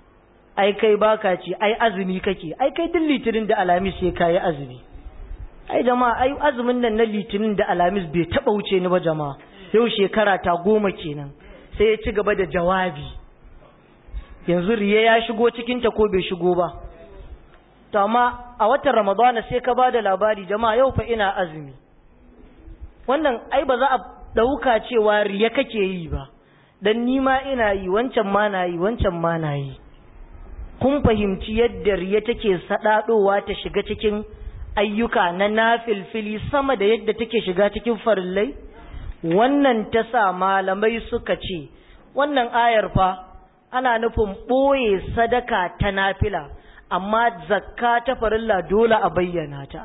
ai kai baka ce ai azumi kake ai kai duk litinin da alamis sai kayi azumi ai jama'a ai azumin nan na litinin da alamis bai taba wuce ni ba jama'a yau shekara ta goma kenan sai ya ci gaba da jawabi yanzu riya ya shigo cikinta ko bai shigo ba to amma a watan ramadana sai ka ba da labari jama'a yau fa ina azumi wannan ai ba za a ɗauka cewa riya kake yi ba dan ni ma ina yi wancan ma na yi wancan ma na yi kun fahimci yadda riya take saɗaɗowa ta shiga cikin ayyuka na nafilfili sama da yadda take shiga cikin farillai wannan ta sa malamai suka ce wannan ayar fa ana nufin ɓoye sadaka ta nafila amma zakka ta farilla dole a bayyana ta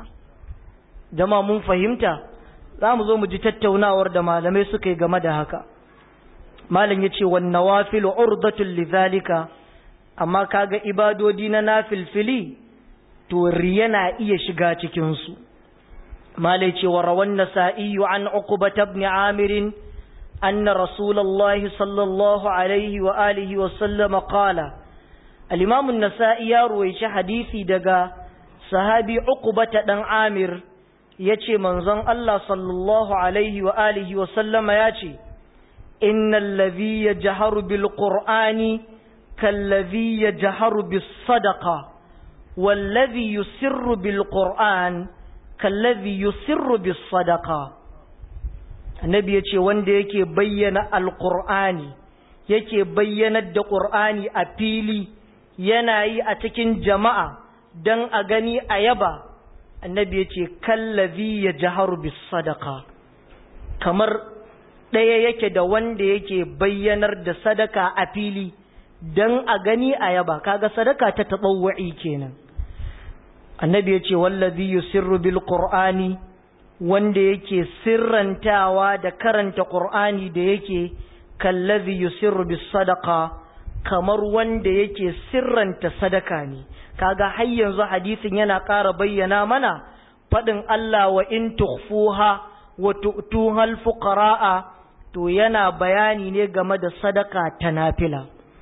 jama mun fahimta za mu zo mu ji tattaunawar da malamai suka yi game da haka malam ya ce wannan wafilu urdatul lidhalika amma kaga ibadodi na nafilfili to riya na iya shiga cikinsu malai ce wa rawan nasa'i an uqbata ibn amir anna rasulullahi sallallahu alaihi wa alihi wa sallam qala al-imam an-nasa'i ya ruwaici hadisi daga sahabi uqbata dan amir yace manzon Allah sallallahu alaihi wa alihi wa sallama yace innal ladhi yajharu bil qur'ani kalladhi yajharu bis sadaqa والذي يسر بالقرآن kallazi yusirru bis sadaqa annabi yace wanda yake bayyana alqur'ani yake bayyanar da qur'ani a fili yana yi a cikin jama'a dan a gani a yaba annabi yace kallazi yajharu bis sadaqa kamar ɗaya yake da wanda yake bayyanar da sadaka a fili dan a gani a yaba kaga sadaka ta taɓawwa'i kenan annabi ya ce wallazi yusirru bil qur'ani wanda yake sirrantawa da karanta qur'ani da yake kallazi yusirru bis sadaqa kamar wanda yake sirranta sadaka ne kaga har yanzu hadisin yana ƙara bayyana mana faɗin Allah wa in tukhfuha wa tu'tuha al fuqara'a to yana bayani ne game da sadaka ta nafila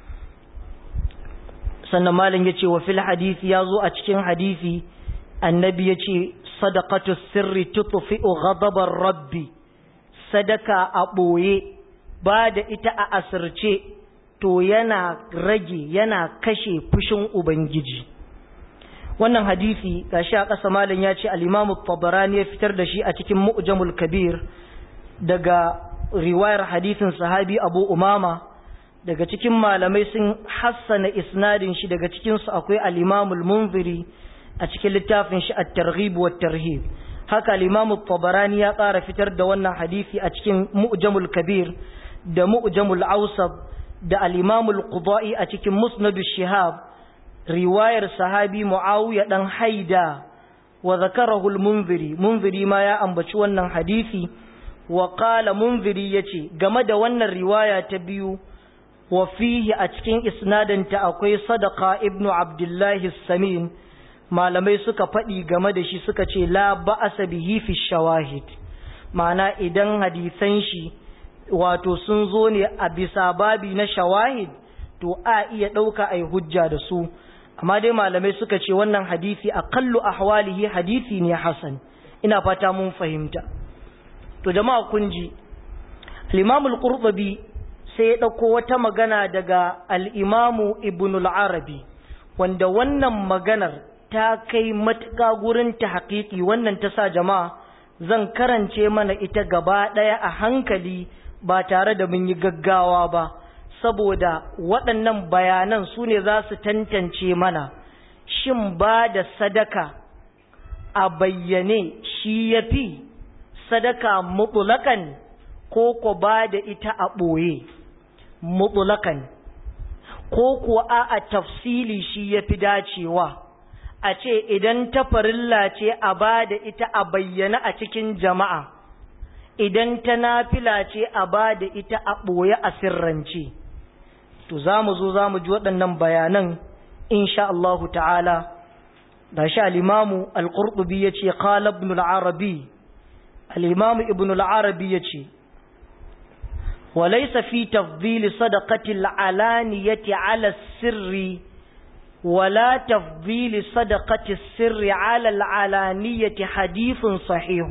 sannan malam ya ce wa fil hadisi ya zo a cikin hadisi annabi ya ce sadaqatu sirri tutfi'u ghadabar rabbi sadaka a ɓoye ba da ita a asirce to yana rage yana kashe fushin ubangiji wannan hadisi gashi a ƙasa malam ya ce al-imamu tabarani ya fitar da shi a cikin mu'jamul kabir daga riwayar hadisin sahabi abu umama daga cikin malamai sun hassana isnadin shi daga cikinsu akwai al-imamul munziri a cikin littafin shi at-targhib wa tarhib haka al-imam tabarani ya ƙara fitar da wannan hadisi a cikin mu'jamul kabir da mu'jamul awsab da al-imam al-qudai a cikin musnad shihab riwayar sahabi muawiya dan haida wa zakarahu al-munziri munziri ma ya ambaci wannan hadisi wa qala munziri yace game da wannan riwaya ta biyu wa fihi a cikin isnadinta akwai sadaka ibnu abdullahi samin malamai suka faɗi game da shi suka ce la ba'asa bihi fi shawahid ma'ana idan hadisan shi wato sun zo ne a bisa babi na shawahid to a iya ɗauka a hujja da su amma dai malamai suka ce wannan hadisi aqallu ahwalihi hadisi ne hasan ina fata mun fahimta to jama'a kun ji al-imam al-qurtubi sai ya dauko wata magana daga al-imam ibn al-arabi wanda wannan maganar ta kai matuƙa gurin ta haƙiƙi wannan ta sa jama'a zan karance mana ita gaba ɗaya a hankali ba tare da mun yi gaggawa ba saboda waɗannan bayanan su ne za su tantance mana shin ba da sadaka a bayyane shi ya fi sadaka mutulakan ko ko ba da ita a ɓoye mutulakan ko kuwa a tafsili shi ya fi dacewa a ce idan ta farilla ce a ba da ita a bayyana a cikin jama'a idan ta nafila ce a ba da ita a ɓoye a sirrance to za mu zo za mu ji waɗannan bayanan insha Allahu ta'ala da shi al'imamu al-ƙurɗubi ya ce ƙala ibn al'arabi al'imamu ibn al'arabi ya ce وليس في تفضيل صدقة العلانية على السر ولا تفضيل صدقة السر على العلانية حديث صحيح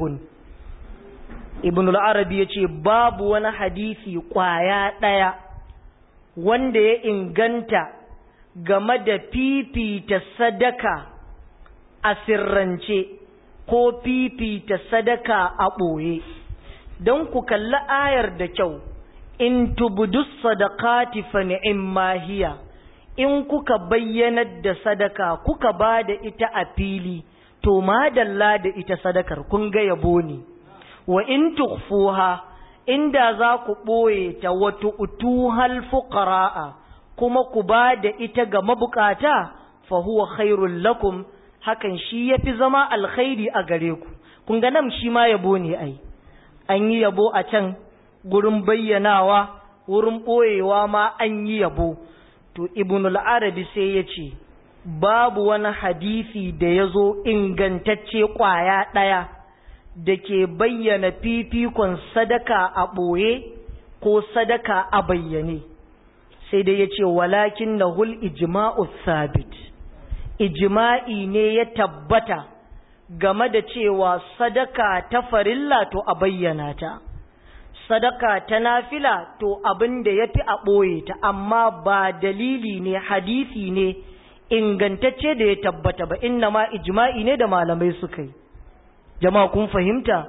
ابن العربي يقول باب وانا حديثي قوايا ديا wanda ya inganta game da fifita sadaka a sirrance ko fifita sadaka a ɓoye don ku kalli ayar da kyau in tubudus sadaqati fa ni'imma hiya in kuka bayyanar da sadaka kuka ba da ita a fili to madalla da ita sadakar kun ga yabo ne wa in tukhfuha inda za ku ɓoye ta wato utuhal fuqara'a kuma ku ba da ita ga mabukata fa huwa khairul lakum hakan shi yafi zama alkhairi a gare ku kun ga nan shi ma yabo ne ai an yi yabo a can gurin bayyanawa wurin ɓoyewa ma an yi yabo to ibnul arabi sai ya ce babu wani hadisi da ya zo ingantacce ƙwaya ɗaya da ke bayyana fifikon sadaka a ɓoye ko sadaka a bayyane sai dai ya ce walakin na hul ijma'u sabit ijma'i ne ya tabbata game da cewa sadaka ta farilla to a bayyana ta sadaka ta nafila to abin da ya fi a ɓoye ta amma ba dalili ne hadisi ne ingantacce da ya tabbata ba inna ma ijma'i ne da malamai suka yi jama'a kun fahimta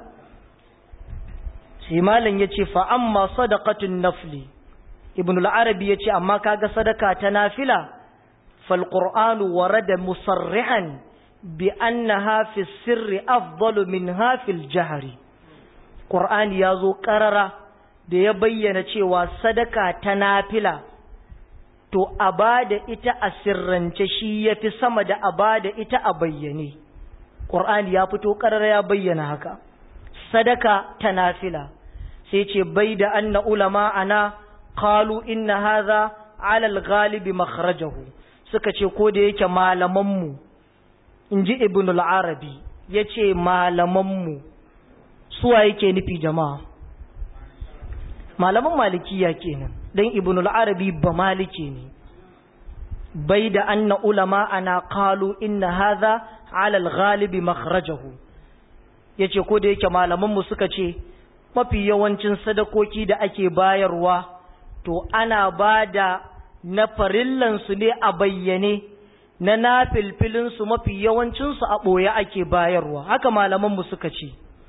sai malam ya ce fa amma sadaqatun nafli ibn al-arabi ya ce amma kaga sadaka ta nafila fal qur'anu warada musarrihan bi annaha fi sirri afdalu minha fil jahri qur'ani yazo qarara da ya bayyana cewa sadaka ta nafila to a bada ita a sirrance shi yafi sama da a bada ita a bayyane qur'ani ya fito qarara ya bayyana haka sadaka ta nafila sai ce bai da anna ulama ana qalu inna hadha ala al-ghalibi makhrajahu suka ce ko da yake malaman mu inji ibn al-arabi yace malaman mu suwa yake nufi jama'a malaman malikiya kenan dan ibn al-arabi ba maliki ne bai da anna ulama ana qalu inna hadha ala al-ghalibi makhrajahu yace ko da yake malaman mu suka ce mafi yawancin sadakoki da ake bayarwa to ana bada na farillan su ne a bayyane na nafilfilin su mafi yawancin su a boye ake bayarwa haka malaman mu suka ce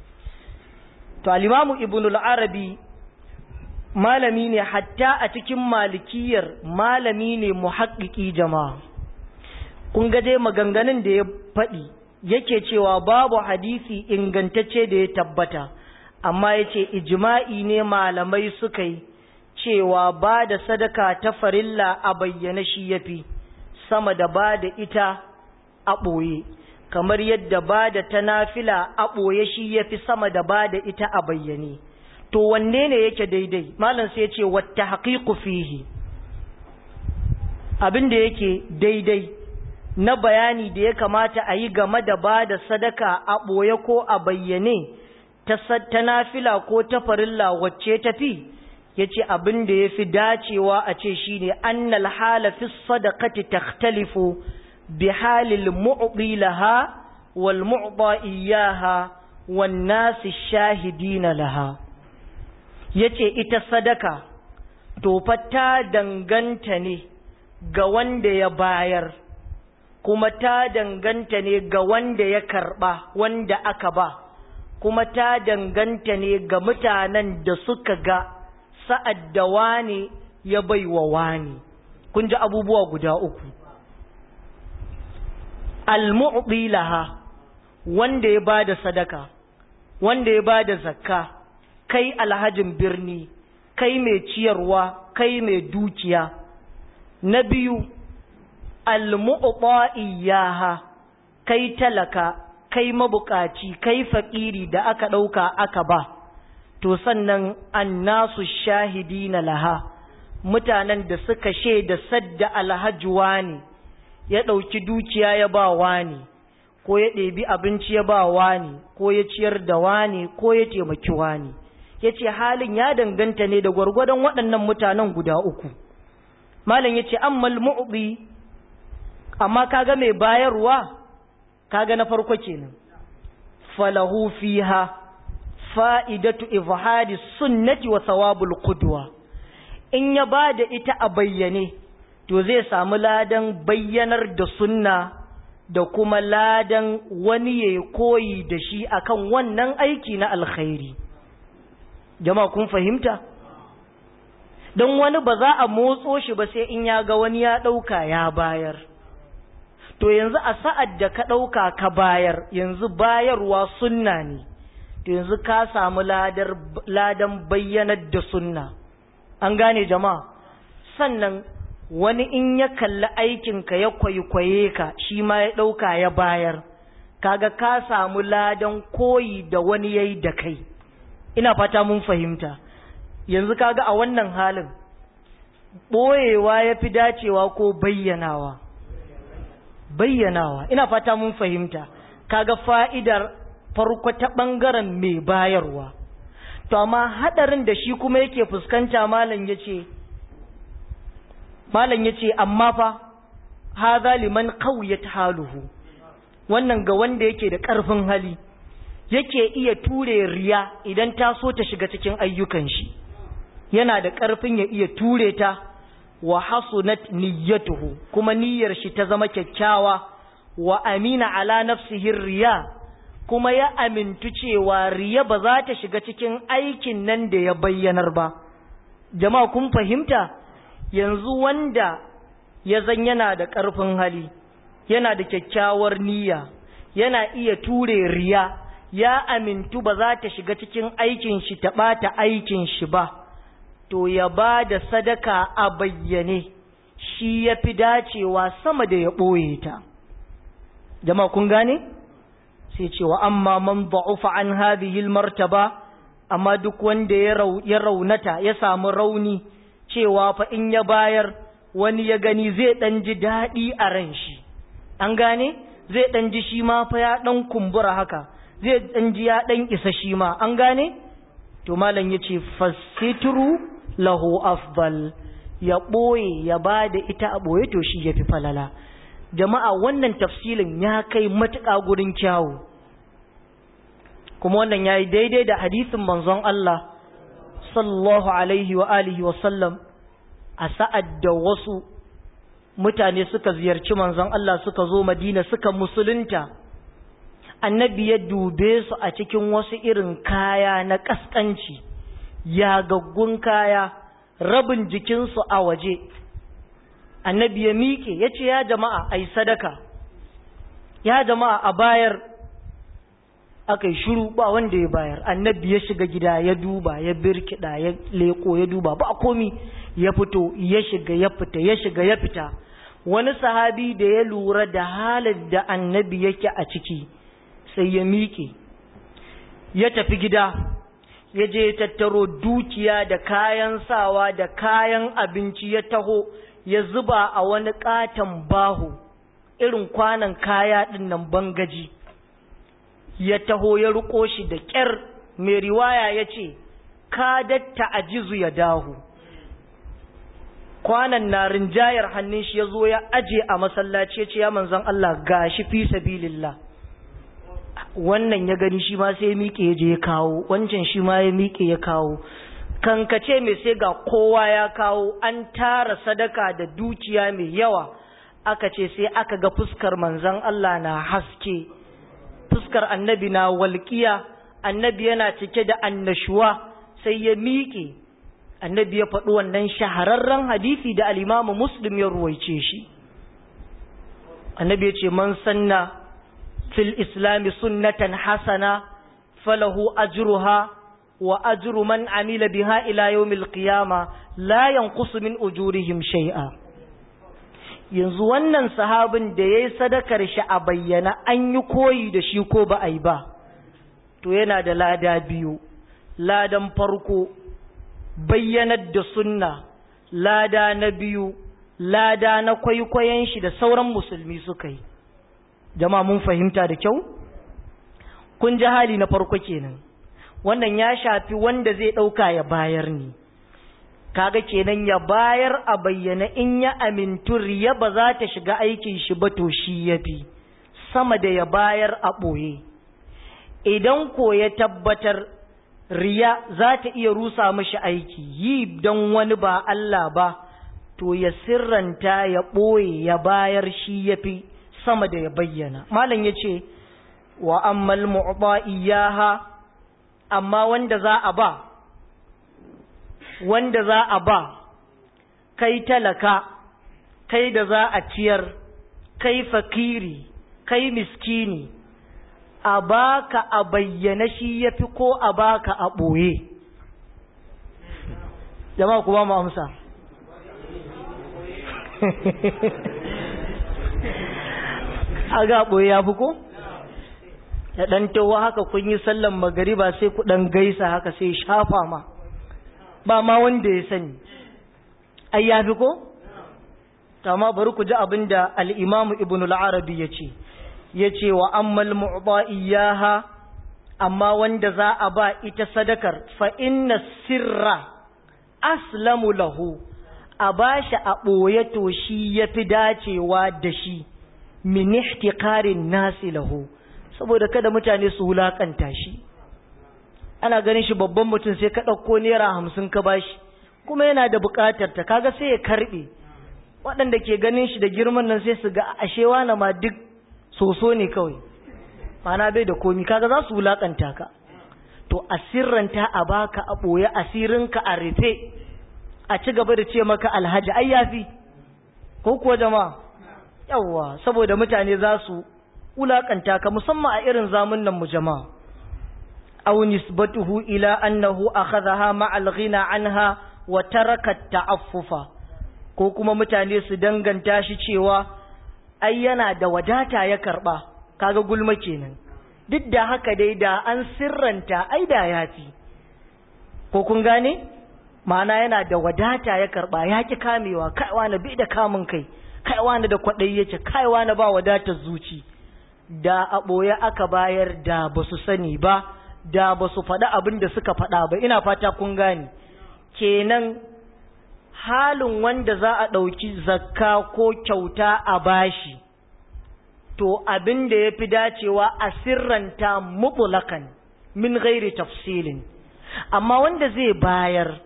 to al-imamu ibn al-arabi malami ne hatta a cikin malikiyar malami ne muhaƙiƙi jama'a kun ga dai maganganun da ya faɗi yake cewa babu hadisi ingantacce da ya tabbata amma ya ce ijma'i ne malamai suka yi cewa ba da sadaka ta farilla a bayyana shi ya fi sama da ba da ita a ɓoye kamar yadda ba da ta nafila a ɓoye shi ya fi sama da ba da ita a bayyane to wanne ne yake daidai malam sai ce wata haƙiƙu fihi abin da yake daidai na bayani da ya kamata a yi game da ba da sadaka a ɓoye ko a bayyane ta nafila ko ta farilla wacce tafi ya ce abin da ya fi dacewa a ce shi ne annal halafi sadakati takhtalifu bi halil mu'bi laha wal mu'ba iyaha wan nasi shahidina laha yace ita sadaka to fa ta danganta ne ga wanda ya bayar kuma ta danganta ne ga wanda ya karba wanda aka ba kuma ta danganta ne ga mutanen da suka ga sa'ad da wani ya baiwa wani kun ji abubuwa guda uku al-mu'bi laha wanda ya bada sadaka wanda ya bada zakka kai alhajin birni kai mai ciyarwa kai mai dukiya na biyu almu'ta'iyaha kai talaka kai mabukaci kai fakiri da aka dauka aka ba to sannan annasu shahidina laha mutanen da suka shaida sadda alhaji wani ya dauki dukiya ya ba wani ko ya ɗebi abinci ya ba wani ko ya ciyar da wani ko ya taimaki wani ya ce halin ya danganta ne da gwargwadon waɗannan mutanen guda uku malam ya ce ammal mu'bi amma kaga mai bayarwa kaga na farko kenan falahu fiha fa'idatu izhari sunnati wa thawabul qudwa in ya bada ita a bayyane to zai samu ladan bayyanar da sunna da kuma ladan wani ya koyi da shi akan wannan aiki na alkhairi jama'a kun fahimta don wani ba za a motso shi ba sai in ya ga wani ya ɗauka ya bayar to yanzu a sa'ad da ka ɗauka ka bayar yanzu bayarwa sunna ne to yanzu ka samu ladan bayyanar da sunna an gane jama'a sannan wani in ya kalli aikinka ya kwaikwaye ka shi ma ya ɗauka ya bayar kaga ka samu ladan koyi da wani yayi da kai ina fata mun fahimta yanzu kaga a wannan halin ɓoyewa ya fi dacewa ko bayyanawa bayyanawa ina fata mun fahimta kaga fa'idar farko ta ɓangaren mai bayarwa to amma haɗarin da shi kuma yake fuskanta malam ya ce malam ya ce amma fa haza liman kawiyat haluhu wannan ga wanda yake da ƙarfin hali yake iya ture riya idan ta so ta shiga cikin ayyukan shi yana da ƙarfin ya iya ture ta wa hasunat niyyatuhu kuma niyyar shi ta zama kyakkyawa wa amina ala nafsihi riya kuma ya amintu cewa riya ba za ta shiga cikin aikin nan da ya bayyanar ba jama'a kun fahimta yanzu wanda ya zan yana da ƙarfin hali yana da kyakkyawar niyya yana iya ture riya ya amintu ba za ta shiga cikin aikin shi ta ɓata aikin shi ba to ya ba da sadaka a bayyane shi ya fi dacewa sama da ya ɓoye ta jama'a kun gane sai cewa amma man ba'ufa an hadhihi martaba amma duk wanda ya raunata ya samu rauni cewa fa in ya bayar wani ya gani zai ɗan ji daɗi a ran shi an gane zai ɗan ji shi ma fa ya ɗan kumbura haka zai ɗan ji ya ɗan isa shi ma an gane to malam ya ce fasitru lahu afdal ya ɓoye ya ba da ita a ɓoye to shi ya fi falala jama'a wannan tafsilin ya kai matuƙa gurin kyawu kuma wannan ya yi daidai da hadisin manzon Allah sallallahu alaihi wa alihi wa sallam a sa'ad da wasu mutane suka ziyarci manzon Allah suka zo Madina suka musulunta annabi ya dube su a cikin wasu irin kaya na kaskanci yagaggun kaya rabin jikinsu a waje annabi ya miƙe ya ce ya jama'a a yi sadaka ya jama'a a bayar aka yi shuru ba wanda ya bayar annabi ya shiga gida ya duba ya birkida ya leko ya duba ba komi ya fito ya shiga ya fita ya shiga ya fita wani sahabi da ya lura da halin da annabi yake a ciki sai ya miƙe ya tafi gida ya je ya tattaro dukiya da kayan sawa da kayan abinci ya taho ya zuba a wani katon bahu irin kwanan kaya ɗin nan bangaji ya taho ya riko shi da ƙyar mai riwaya ya ce ka datta ajizu ya dahu kwanan na rinjayar hannun shi ya zo ya aje a masallaci ya ce ya manzan Allah ga shi fi sabilillah wannan ya gani shi ma sai ya miƙe ya je ya kawo wancan shi ma ya miƙe ya kawo kankace mai sai ga kowa ya kawo an tara sadaka da dukiya mai yawa aka ce sai aka ga fuskar manzan Allah na haske fuskar annabi na walƙiya annabi yana cike da annashuwa sai ya miƙe annabi ya faɗi wannan shahararren hadisi da alimamu muslim ya ruwaice shi annabi ya ce man sanna fil islami sunnatan hasana falahu ajruha wa ajru man amila biha ila yawmil qiyama la yanqusu min ujurihim shay'a yanzu wannan sahabin da yayi sadakar shi a bayyana an yi koyi da shi ko ba a yi ba to yana da lada biyu ladan farko bayyanar da sunna lada na biyu lada na kwaikwayon shi da sauran musulmi suka yi jama'a mun fahimta da kyau kun ji hali na farko kenan wannan ya shafi wanda zai ɗauka ya bayar ne kaga kenan ya bayar a bayyana in ya amintu riya ba za ta shiga aikin shi ba to shi ya fi sama da ya bayar a ɓoye idan ko ya tabbatar riya za ta iya rusa mashi aiki yi don wani ba Allah ba to ya sirranta ya ɓoye ya bayar shi ya fi sama da ya bayyana malam ya ce wa ammal mu'ba iyaha amma wanda za a ba wanda za a ba kai talaka kai da za a ciyar kai fakiri kai miskini a baka a bayyana shi ya fi ko a baka a ɓoye jama'a kuma mu amsa a ga ɓoye ya fi ko? da ɗan tawa haka kun yi sallan magariba sai ku ɗan gaisa haka sai shafa ma ba ma wanda ya sani ai ya fi ko? amma bari ku ji abin da al'imamu ibn al'arabi ya ce ya ce wa ammal mu'ba iyaha amma wanda za a ba ita sadakar fa inna sirra aslamu lahu a ba shi a ɓoye to shi ya fi dacewa da shi min ihtiqarin nasi lahu saboda kada mutane su wulakanta shi ana ganin shi babban mutum sai ka ɗauko naira hamsin ka bashi kuma yana da buƙatar ta kaga sai ya karɓe waɗanda ke ganin shi da girman nan sai su ga ashewa na ma duk soso ne kawai mana bai da komi kaga za su wulakanta ka to asirranta a baka a ɓoye asirinka a rufe a ci gaba da ce maka alhaji ai yafi ko kuwa jama'a yawwa saboda mutane za su wulakanta ka musamman a irin zamunan mu jama'a aw nisbatuhu ila annahu akhadhaha ma'al ghina anha wa taraka ta'affufa ko kuma mutane su danganta shi cewa ai yana da wadata ya karba kaga gulma kenan duk da haka dai da an sirranta ai da yafi ko kun gane ma'ana yana da wadata ya karba ya ki kamewa kaiwa na bi da kamun kai kaiwa na da kwaɗayi yace kaiwa na ba wadatar zuci da a ɓoye aka bayar da ba su sani ba da ba su faɗi abin da suka faɗa ba ina fata kun gane kenan halin wanda za a ɗauki zakka ko kyauta a bashi to abin da ya fi dacewa a sirranta mutulakan min gairi tafsilin amma wanda zai bayar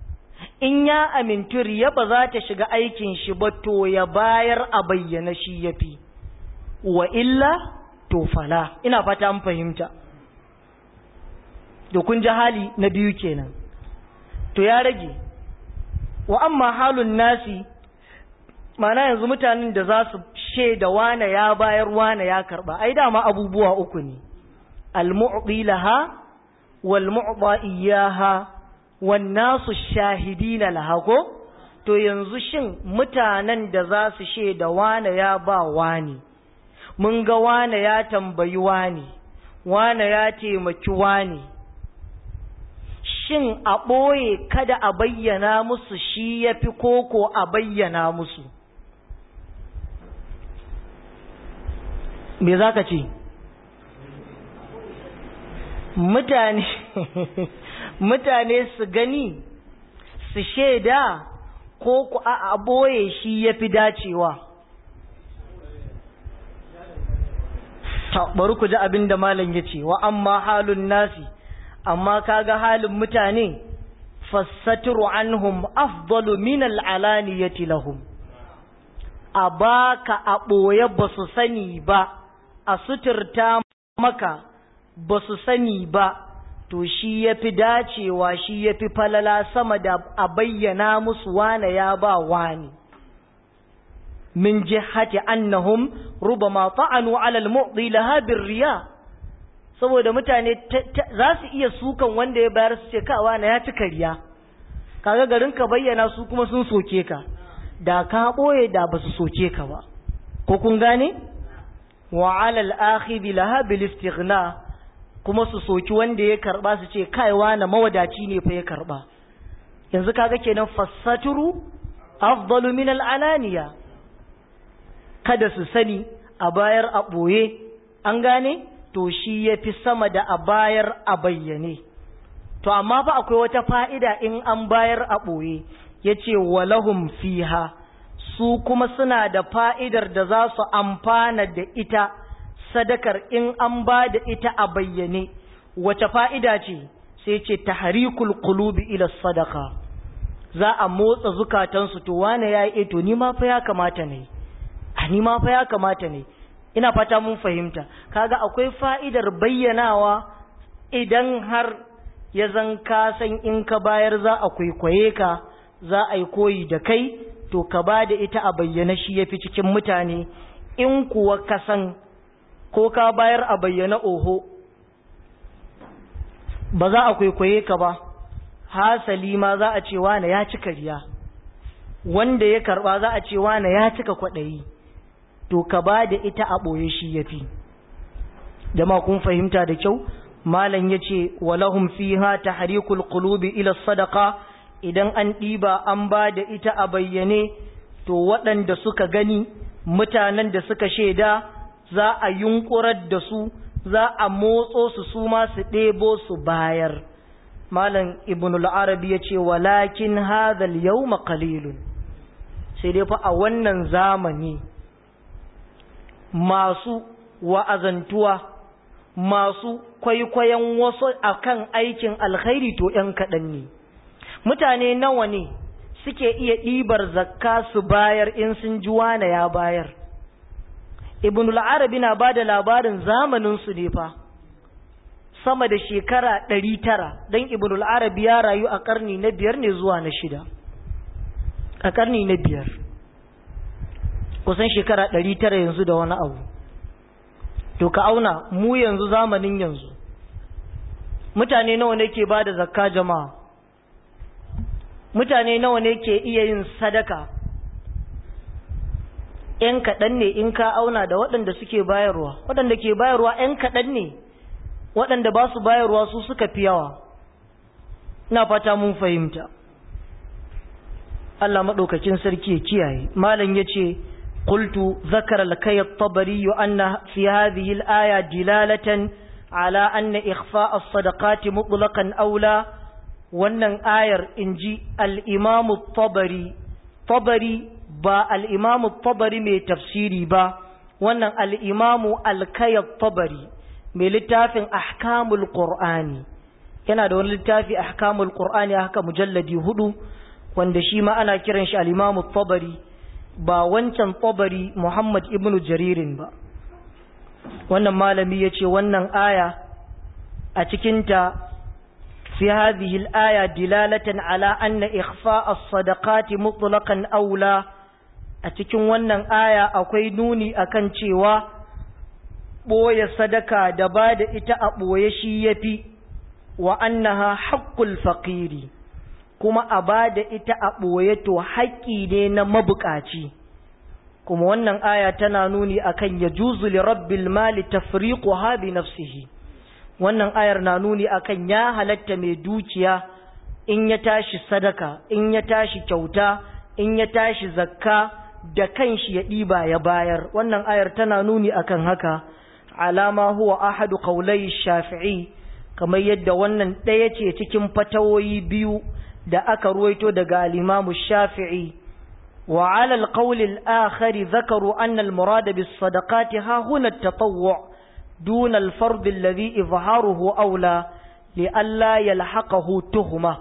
in ya amintu riya ba za ta shiga aikin shi ba to ya bayar a bayyana shi ya fi wa illa to fala ina fata an fahimta da kun ji hali na biyu kenan to ya rage wa amma halun nasi mana yanzu mutanen da za su shaida wane ya bayar wane ya karba ai dama abubuwa uku ne al-mu'ti laha wal mu'ta iyyaha wan nasu shahidina laha ko to yanzu shin mutanen da za su shaida wane ya ba wane mun ga wane ya tambayi wane wane ya taimaki wane shin a ɓoye kada a bayyana musu shi ya fi koko a bayyana musu me za ka ce mutane mutane su gani su shaida ko ku a ɓoye shi ya fi dacewa bari ku ji abin da malam ya ce wa amma halun nasi amma kaga halin mutane fassatru anhum afdalu min al'alaniyati lahum a baka a ɓoye ba su sani ba a suturta maka ba su sani ba to shi ya fi dacewa shi ya fi falala sama da a bayyana musu wane ya ba wani min jihati annahum rubama ta'anu ala al-mu'ti laha riya saboda mutane za su iya sukan wanda ya bayar su ce kawa na ya ci kariya kaga garin ka bayyana su kuma sun soke ka da ka boye da ba su soke ka ba ko kun gane wa ala al-akhidhi laha bil istighna kuma su soki wanda ya karba su ce kaiwa na mawadaci ne fa ya karba yanzu kaga kenan fassaturu afdalu min al-alaniya kada su sani a bayar a ɓoye an gane to shi ya fi sama da a bayar a bayyane to amma fa akwai wata fa'ida in an bayar a ɓoye ya ce walahum fiha su kuma suna da fa'idar da za su amfana da ita sadakar in an ba da ita a bayyane wace fa'ida ce sai ce taharikul qulubi ila sadaka za a motsa zukatansu to wane ya yi to ni ma fa ya kamata ne a ni ma fa ya kamata ne ina fata mun fahimta kaga akwai fa'idar bayyanawa idan har ya zan ka san in ka bayar za a kwaikwaye ka za a yi koyi da kai to ka ba da ita a bayyana shi ya fi cikin mutane in kuwa ka san ko ka bayar a bayyana oho ba za a kwaikwaye ka ba hasali ma za a ce wane ya cika riya wanda ya karba za a ce wane ya cika kwaɗayi to ka ba da ita a ɓoye shi ya fi jama kun fahimta da kyau malam ya ce walahum fiha tahrikul qulubi ila sadaqa idan an ɗiba an ba da ita a bayyane to waɗanda suka gani mutanen da suka shaida za a yunkurar da su za a motso su su ma su ɗebo su bayar malam ibn al-arabi ya ce walakin hadhal yawma qalilun sai dai fa a wannan zamani masu wa'azantuwa masu kwaikwayon wasu akan aikin alkhairi to ‘yan kaɗan ne mutane nawa ne suke iya ɗibar zakka su bayar in sun ji wane ya bayar ibn al-arabi na ba da labarin zamaninsu ne fa sama da shekara ɗari tara don ibn al-arabi ya rayu a ƙarni na biyar ne zuwa na shida a ƙarni na biyar kusan shekara ɗari tara yanzu da wani abu to ka auna mu yanzu zamanin yanzu mutane nawa ne ke ba da zakka jama'a mutane nawa ne ke iya yin sadaka ‘yan kaɗan ne in ka auna da waɗanda suke bayarwa waɗanda ke bayarwa ‘yan kaɗan ne waɗanda ba su bayarwa su suka fi yawa ina fata mun fahimta Allah maɗaukakin sarki ya kiyaye malam ya ce قلت ذكر لكي الطبري أن في هذه الآية دلالة على أن إخفاء الصدقات مطلقا أولى وأن آير إنجي الإمام الطبري طبري با الإمام الطبري من تفسيري با وأن الإمام الكي الطبري من لتاف أحكام القرآن yana da wani littafi ahkamul qur'ani haka mujalladi hudu wanda shi ma ana kiran shi al-imam tabari ba wancan tabari Muhammad ibn Jaririn ba wannan malami yace wannan aya a cikinta fi hadhihi al-aya dilalatan ala anna ikhfa as-sadaqati mutlaqan aula a cikin wannan aya akwai nuni akan cewa boye sadaka da ba da ita a boye shi yafi wa annaha haqqul faqiri kuma a ba da ita a ɓoye to haƙƙi ne na mabuƙaci kuma wannan aya tana nuni akan ya juzu li rabbil mali tafriqu bi nafsihi wannan ayar na nuni akan ya halatta mai dukiya in ya tashi sadaka in ya tashi kyauta in ya tashi zakka da kanshi ya ɗiba ya bayar wannan ayar tana nuni akan haka alama huwa ahadu qaulai shafi'i kamar yadda wannan ɗaya ce cikin fatawoyi biyu da aka ruwaito daga al-Imam Shafi'i wa 'ala al-qawl al-akhar dhakaru anna al-murad bis-sadaqati ha huna at-tatawwu' duna al-fard alladhi izharuhu awla li alla yalhaqahu tuhma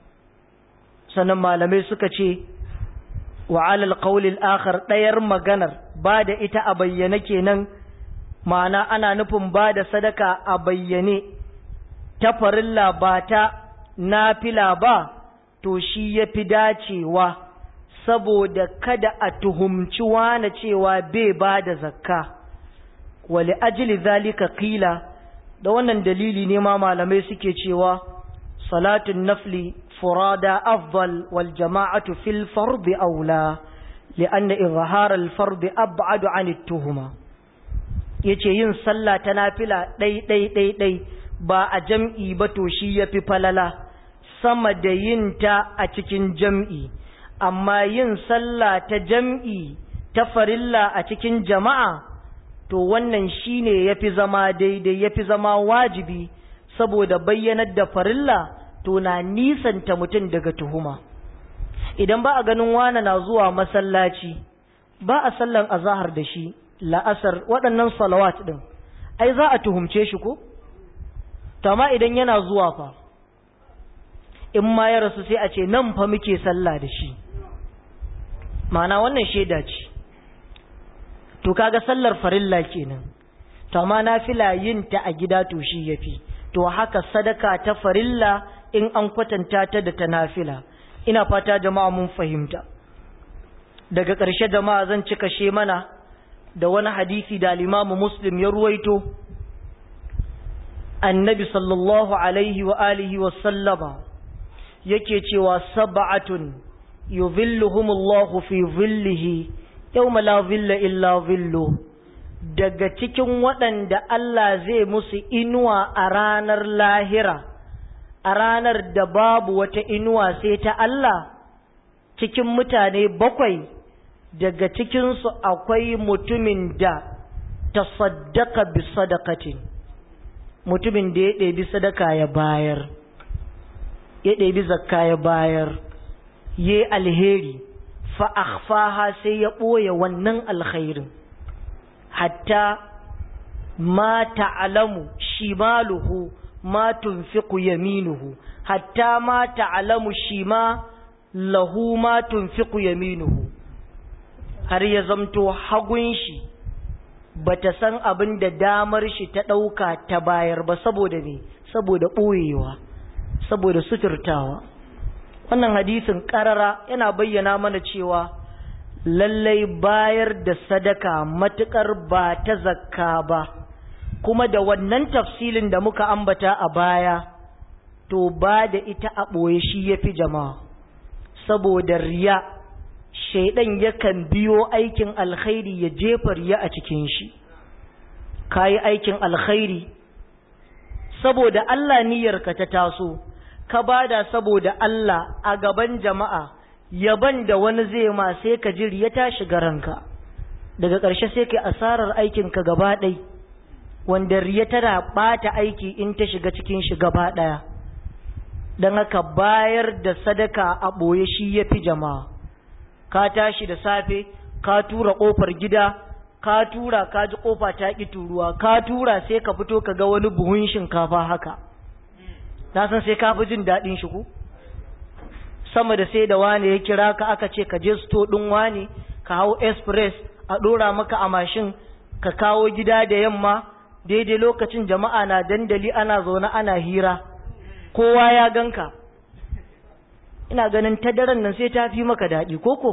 sanan malamai suka ce wa 'ala al-qawl al-akhar dayar maganar ba da ita a bayyane kenan ma'ana ana nufin ba da sadaka a bayyane ta farilla ba ta nafila ba to shi ya fi dacewa saboda kada a tuhumci wane cewa bai ba da zakka wali ajili zalika kila da wannan dalili ne ma malamai suke cewa salatun nafli furada afdal wal jama'atu fil fardi aula li'anna izhar al fardi ab'adu an tuhuma yace yin sallah ta nafila dai dai dai dai ba a jam'i ba to shi yafi falala sama da yin ta a cikin jam'i, amma yin sallah ta jam'i ta farilla a cikin jama'a, to wannan shi ne ya fi zama daidai ya fi zama wajibi saboda bayyanar da farilla to na nisanta mutum daga tuhuma. Idan ba a ganin wane na zuwa masallaci, ba a sallan azahar da shi, la'asar waɗannan salawat ɗin, ai za a tuhumce shi ko? Tama idan yana zuwa fa. in ma ya rasu sai a ce nan fa muke sallah da shi ma'ana wannan shaida ce to kaga sallar farilla kenan to amma nafila yin ta a gida to shi yafi to haka sadaka ta farilla in an kwatanta ta da ta nafila ina fata jama'a mun fahimta daga ƙarshe jama'a zan cika she mana da wani hadisi da al-Imam Muslim ya ruwaito annabi sallallahu alaihi wa alihi wa sallama yake cewa sab'atun yuzilluhumullahu fi zillihi yawma la zilla illa zillu daga cikin waɗanda Allah zai musu inuwa a ranar lahira a ranar da babu wata inuwa sai ta Allah cikin mutane bakwai daga cikinsu akwai mutumin da tasaddaka bi sadaqatin mutumin da ya ɗebi sadaka ya bayar ya ɗebi zakka ya bayar ya alheri fa'afaha sai ya ɓoye wannan alkhairin hatta ma ta'alamu shimaluhu ma tunfiqu yaminuhu hatta ma ta'alamu shima lahu ma tunfiqu yaminuhu har ya zamto hagun shi bata san abin da damar shi ta ɗauka ta bayar ba saboda me saboda ɓoyewa saboda suturtawa wannan hadisin karara yana bayyana mana cewa lallai bayar da sadaka matukar ba ta zakka ba kuma da wannan tafsilin da muka ambata a baya to ba da ita a ɓoye shi ya fi jama'a saboda riya shaidan yakan biyo aikin alkhairi ya jefa riya a cikin shi ka yi aikin alkhairi saboda Allah niyyarka ta taso ka bada saboda Allah a gaban jama'a yaban da wani zai ma sai ka jiri ya tashi garanka daga ƙarshe sai ka asarar aikinka gaba ɗai wanda riya tana ɓata aiki in ta shiga cikin shi gaba ɗaya don haka bayar da sadaka a ɓoye shi ya fi jama'a ka tashi da safe ka tura ƙofar gida ka tura ka ji ƙofa ta ƙi turuwa ka tura sai ka fito ka ga wani buhun shinkafa haka na san sai ka fi jin daɗin shi ku sama da sai da wane ya kira ka aka ce ka je sto ɗin wane ka hau express a ɗora maka a mashin ka kawo gida da yamma daidai lokacin jama'a na dandali ana zaune ana hira kowa ya ganka ina ganin ta daren nan sai ta fi maka daɗi koko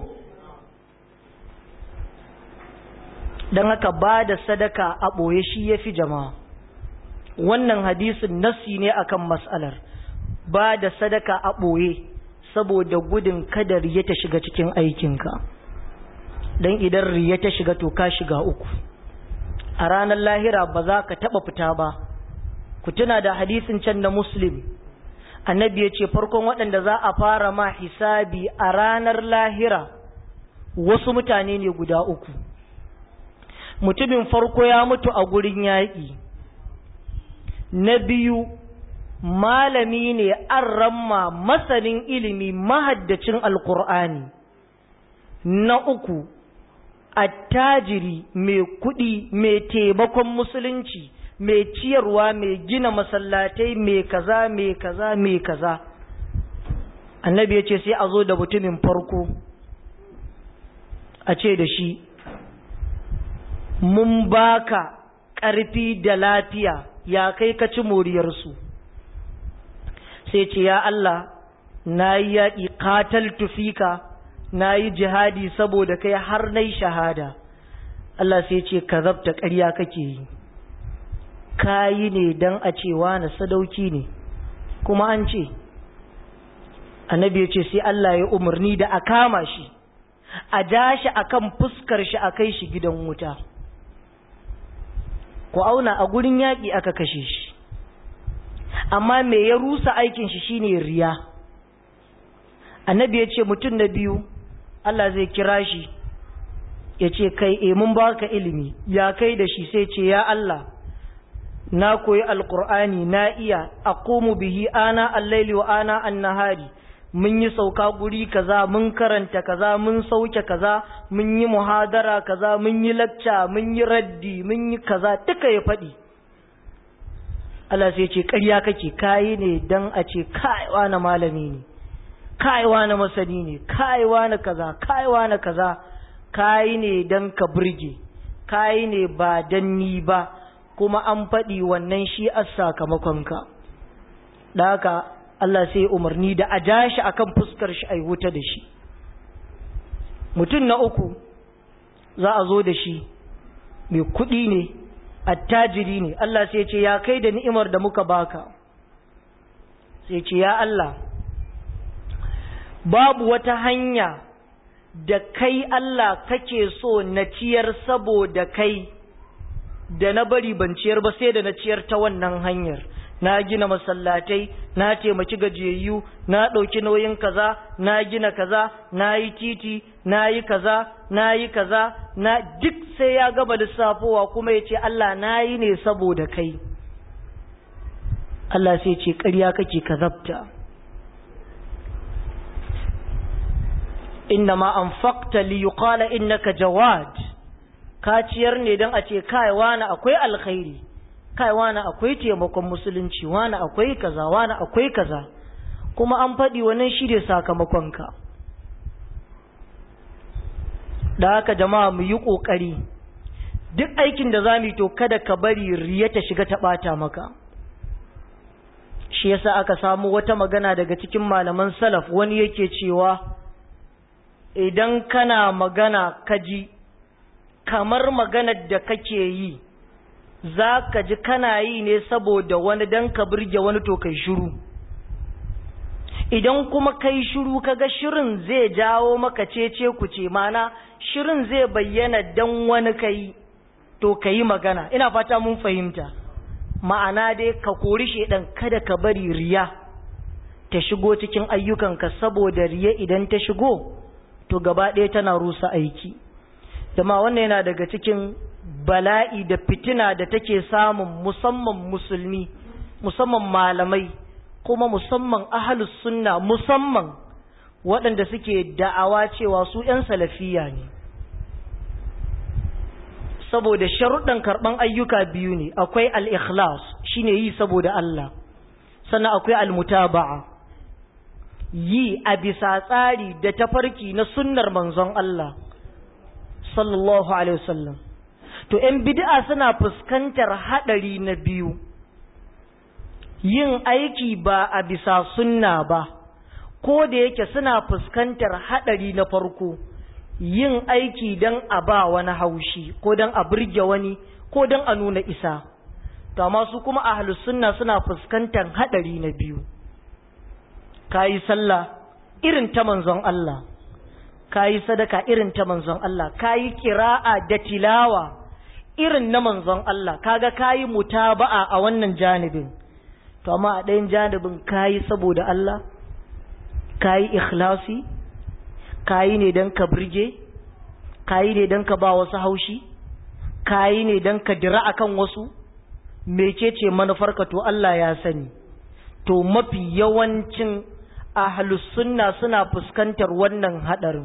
don haka ba da sadaka a ɓoye shi ya fi jama'a wannan hadisin nassi ne akan mas'alar ba da sadaka a ɓoye saboda gudun kada riya ta shiga cikin aikinka don idan riya ta shiga to ka shiga uku a ranar lahira ba za ka taɓa fita ba ku tuna da hadisin can na muslim annabi ya ce farkon waɗanda za a fara ma hisabi a ranar lahira wasu mutane ne guda uku mutumin farko ya mutu a gurin yaƙi na biyu malami ne an ramma masanin ilimi mahaddacin alkur'ani na uku attajiri mai kuɗi mai taimakon musulunci mai ciyarwa mai gina masallatai mai kaza mai kaza mai kaza annabi ya ce sai a zo da mutumin farko a ce da shi mun baka ƙarfi da lafiya ya kai ka ci moriyarsu sai ce ya Allah na yi yaƙi katal tufika na yi jihadi saboda kai har na shahada Allah sai ce ka zabta ƙarya kake yi ka yi ne don a cewa na sadauki ne kuma an ce annabi ya ce sai Allah ya umarni da a kama shi a ja shi a kan fuskar shi a kai shi gidan wuta ku auna a gurin yaƙi aka kashe shi amma me ya rusa aikin shi shine riya annabi ya ce mutum na biyu Allah zai kira shi ya ce kai e mun baka ilimi ya kai da shi sai ce ya Allah na koyi alkur'ani na iya aqumu bihi ana al-laili wa ana an-nahari mun yi sauka guri kaza mun karanta kaza mun sauke kaza mun yi muhadara kaza mun yi lacca mun yi raddi mun yi kaza duka ya faɗi Allah sai ce ƙarya kake kayi ne dan a ce kaiwa na malami ne kaiwa na masani ne kaiwa na kaza kaiwa na kaza kayi ne dan ka burge kayi ne ba dan ni ba kuma an faɗi wannan shi a sakamakonka da haka Allah sai umarni da a ja shi akan fuskar shi a wuta da shi mutum na uku za a zo da shi mai kuɗi ne attajiri ne Allah sai ce ya kai da ni'imar da muka baka sai ce ya Allah babu wata hanya da kai Allah kake so na ciyar saboda kai da na bari ban ciyar ba sai da na ciyar ta wannan hanyar na gina masallatai na taimaki gajiyayyu na ɗauki nauyin kaza na gina kaza na yi titi na yi kaza na yi kaza na duk sai ya gaba lissafowa kuma ya ce Allah na yi ne saboda kai Allah sai ce ƙarya kake ka zabta inna ma anfaqta li yuqala innaka jawad ka ciyar ne don a ce kai wani akwai alkhairi kai wani akwai taimakon musulunci wani akwai kaza wani akwai kaza kuma an faɗi wannan shi ne sakamakonka da haka jama'a mu yi ƙoƙari duk aikin da za mu yi to kada ka bari riya ta shiga ta ɓata maka shi yasa aka samu wata magana daga cikin malaman salaf wani yake cewa idan kana magana kaji kamar maganar da kake yi za ka ji kana yi ne saboda wani don ka birge wani to kai shiru idan kuma kai shiru kaga shirin zai jawo maka cece ku ce mana shirin zai bayyana don wani kai to ka yi magana ina fata mun fahimta ma'ana dai ka kori shaidan kada ka bari riya ta shigo cikin ayyukanka saboda riya idan ta shigo to gaba ɗaya tana rusa aiki jama wannan yana daga cikin bala'i da fitina da take samun musamman musulmi musamman malamai kuma musamman ahalus sunna musamman waɗanda suke da'awa cewa su 'yan salafiya ne saboda sharuɗan karɓan ayyuka biyu ne akwai al-ikhlas shine yi saboda Allah sannan akwai al-mutaba'a yi a bisa tsari da tafarki na sunnar manzon Allah sallallahu alaihi wasallam to ‘yan bid'a suna fuskantar haɗari na biyu yin aiki ba a bisa sunna ba ko da yake suna fuskantar haɗari na farko yin aiki don a ba wani haushi ko don a burge wani ko don a nuna isa to amma su kuma ahlus sunna suna fuskantar haɗari na biyu kayi sallah irin ta manzon Allah kayi sadaka irin ta manzon Allah kayi kira'a da tilawa irin na manzon Allah kaga kayi mutaba'a a wannan janibin to amma a ɗayan janibin kayi saboda Allah kayi ikhlasi kayi ne don ka birge kayi ne don ka ba wasu haushi kayi ne don ka dira akan wasu mecece manufarka to Allah ya sani to mafi yawancin ahlus sunna suna fuskantar wannan hadarin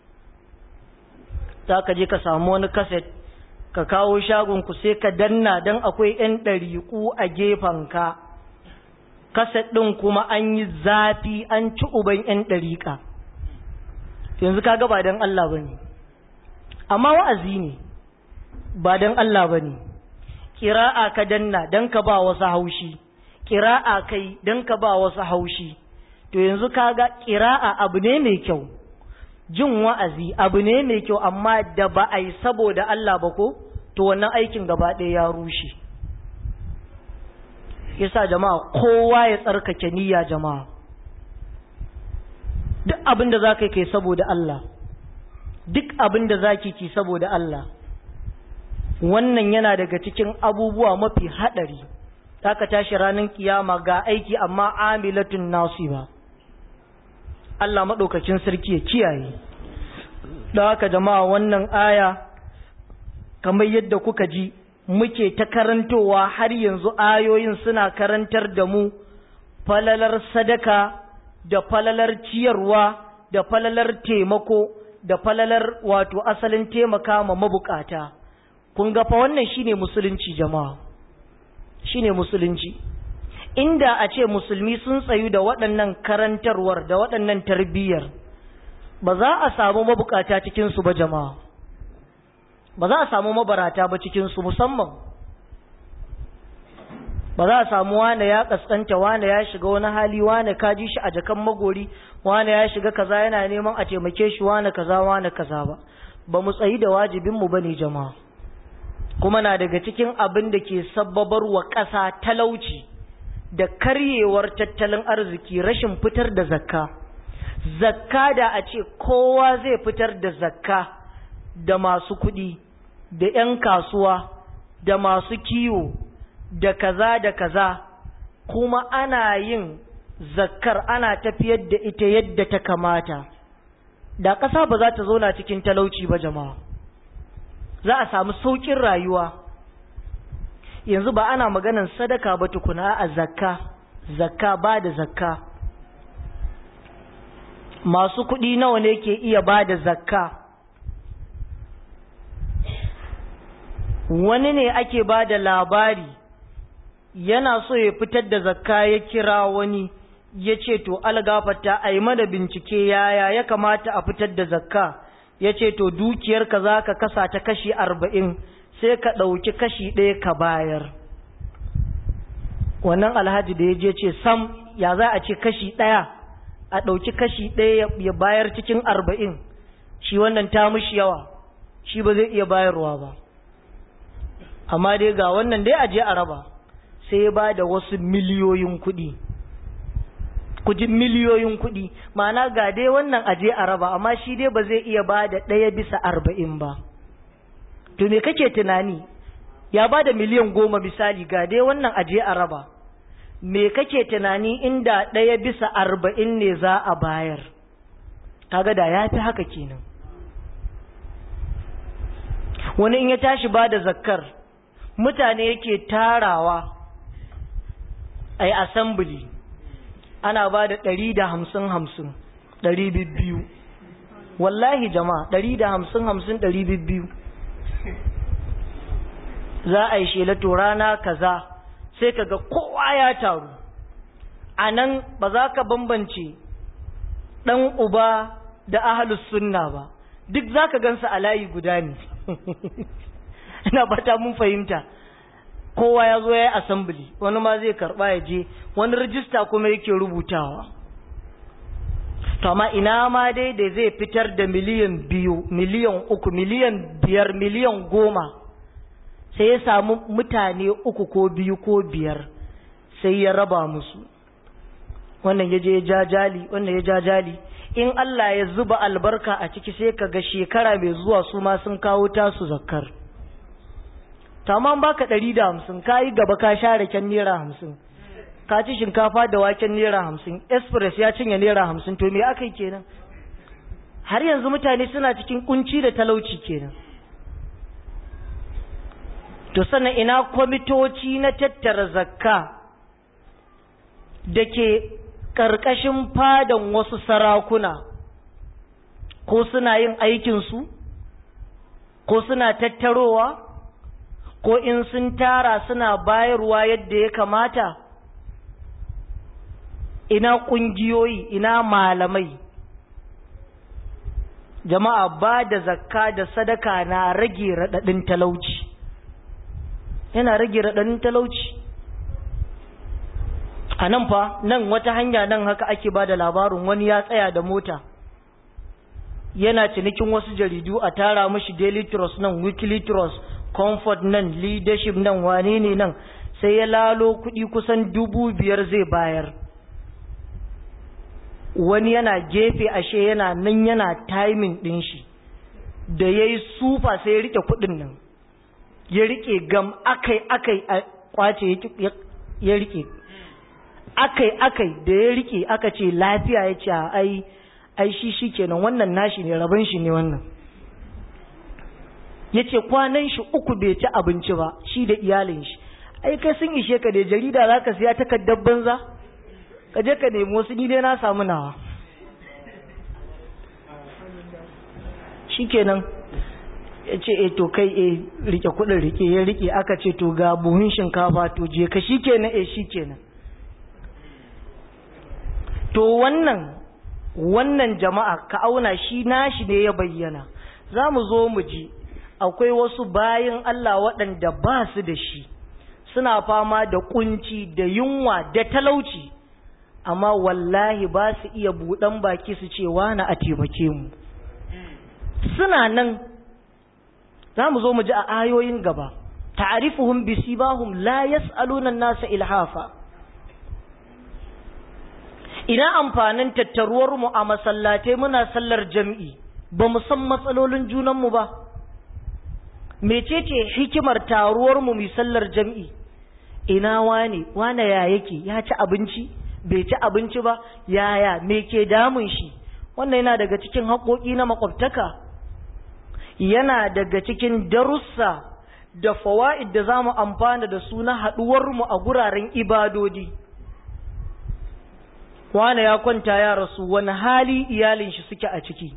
za ka je ka samu wani kaset ka kawo shagonku sai ka danna don akwai 'yan ɗariƙu a gefenka kaset ɗin kuma an yi zafi an ci uban 'yan ɗariƙa yanzu ka ga ba don Allah ba ne amma wa'azi ne ba don Allah ba ne ƙira'a ka danna don ka ba wasu haushi ƙira'a kai don ka ba wasu haushi to yanzu ka ga ƙira'a abu ne mai kyau jin wa'azi abu ne mai kyau amma da ba a yi saboda Allah ba ko to wannan aikin gaba ɗaya ya rushe yasa jama'a kowa ya tsarkake niyya jama'a duk abin da za ka kai saboda Allah duk abin da za ki ki saboda Allah wannan yana daga cikin abubuwa mafi haɗari za ka tashi ranar kiyama ga aiki amma amilatun nasiba Allah maɗaukacin sarki ya kiyaye da haka jama'a wannan aya kamar yadda kuka ji muke ta karantowa har yanzu ayoyin suna karantar da mu falalar sadaka da falalar ciyarwa da falalar taimako da falalar wato asalin taimaka ma mabukata kun ga fa wannan shine musulunci jama'a shine musulunci inda a ce musulmi sun tsayu da waɗannan karantarwar da waɗannan tarbiyyar ba za a samu mabukata cikinsu ba jama'a ba za a samu mabarata ba cikinsu musamman ba za a samu wane ya kaskanta wane ya shiga wani hali wane kaji shi a jakan magori wane ya shiga kaza yana neman a taimake shi wane kaza wane kaza ba ba mu tsayi da wajibinmu ba ne jama'a kuma na daga cikin abin da ke sabbabar wa ƙasa talauci da karyewar tattalin arziki rashin fitar da zakka zakka da a ce kowa zai fitar da zakka da masu kuɗi da 'yan kasuwa da masu kiwo da kaza da kaza kuma ana yin zakkar ana tafiyar da ita yadda ta kamata da ƙasa ba za ta zauna cikin talauci ba jama'a za a samu sauƙin rayuwa yanzu ba ana maganan sadaka ba tukuna a zakka zakka ba da zakka masu kuɗi nawa ne ke iya ba da zakka wani ne ake ba da labari yana so ya fitar da zakka ya kira wani ya ce to algafata a yi mana bincike yaya ya kamata a fitar da zakka ya ce to dukiyarka za ka kasa ta kashi arba'in sai ka ɗauki kashi ɗaya ka bayar wannan alhaji da ya je ce sam ya za a ce kashi ɗaya a ɗauki kashi ɗaya ya bayar cikin arba'in shi wannan ta mushi yawa shi ba zai iya bayarwa ba amma dai ga wannan dai aje a raba sai ya ba da wasu miliyoyin kuɗi kuji miliyoyin kuɗi ma'ana ga dai wannan aje a raba amma shi dai ba zai iya ba da ɗaya bisa arba'in ba to me kake tunani ya ba da miliyan goma misali ga dai wannan aje a raba me kake tunani inda ɗaya bisa arba'in ne za a bayar kaga da ya fi haka kenan wani in ya tashi ba da zakkar mutane yake tarawa a yi assembly ana ba da ɗari da hamsin hamsin ɗari biyu wallahi jama'a ɗari da hamsin hamsin ɗari biyu za a yi shelato rana kaza sai kaga kowa ya taru a nan ba za ka bambance ɗan uba da ahalus sunna ba duk za ka gansa a layi guda ne ina bata mun fahimta kowa ya zo ya yi assembly wani ma zai karba ya je wani rijista kuma yake rubutawa to amma ina ma dai da zai fitar da miliyan biyu miliyan uku miliyan biyar miliyan goma sai ya samu mutane uku ko biyu ko biyar sai ya raba musu wannan ya je ya jajali wannan ya jajali in Allah ya zuba albarka a ciki sai ka ga shekara mai zuwa su ma sun kawo tasu zakkar tamam baka ɗari da hamsin ka yi gaba ka share kyan naira hamsin ka ci shinkafa da waken naira hamsin express ya cinye naira hamsin to me aka yi kenan har yanzu mutane suna cikin kunci da talauci kenan to sannan ina kwamitoci na tattara zakka da ke ƙarƙashin fadan wasu sarakuna ko suna yin aikinsu ko suna tattarowa ko in sun tara suna bayarwa yadda ya kamata ina ƙungiyoyi ina malamai jama'a ba da zakka da sadaka na rage raɗaɗin talauci yana rage raɗaɗin talauci a nan fa nan wata hanya nan haka ake ba da labarin wani ya tsaya da mota yana cinikin wasu jaridu a tara mashi daily trust nan weekly trust comfort nan leadership nan wane ne nan sai ya lalo kuɗi kusan dubu biyar zai bayar wani yana gefe ashe yana nan yana timing ɗin shi da ya yi sufa sai ya rike kuɗin nan ya rike gam akai akai a kwace ya rike akai akai da ya rike aka ce lafiya ya ce ai ai shi shi kenan wannan nashi ne rabon shi ne wannan ya ce kwanan shi uku bai ci abinci ba shi da iyalin shi ai kai sun ishe ka da jarida za ka siya takardar banza ka je ka nemi wasu ni dai na samu nawa shi kenan ya ce e to kai e rike kudin rike ya rike aka ce to ga buhun shinkafa to je ka shi kenan e shi kenan to wannan wannan jama'a ka auna shi nashi ne ya bayyana za mu zo mu ji akwai wasu bayan Allah waɗanda ba su da shi suna fama da kunci da yunwa da talauci amma wallahi ba su iya buɗan baki su ce wani a taimake mu suna nan za mu zo mu ji a ayoyin gaba ta'rifuhum bisibahum la yas'aluna an-nasa ilhafa ina amfanin tattaruwar mu a masallatai muna sallar jami'i ba mu san matsalolin junan mu ba mecece hikimar taruwar mu mu sallar jami'i ina wane wane ya yake ya ci abinci bai ci abinci ba yaya me ke damun shi wannan yana daga cikin haƙoƙi na makwabtaka yana daga cikin darussa da fawa'id da za mu amfana da su na haɗuwarmu a guraren ibadodi wane ya kwanta ya rasu wani hali iyalin shi suke a ciki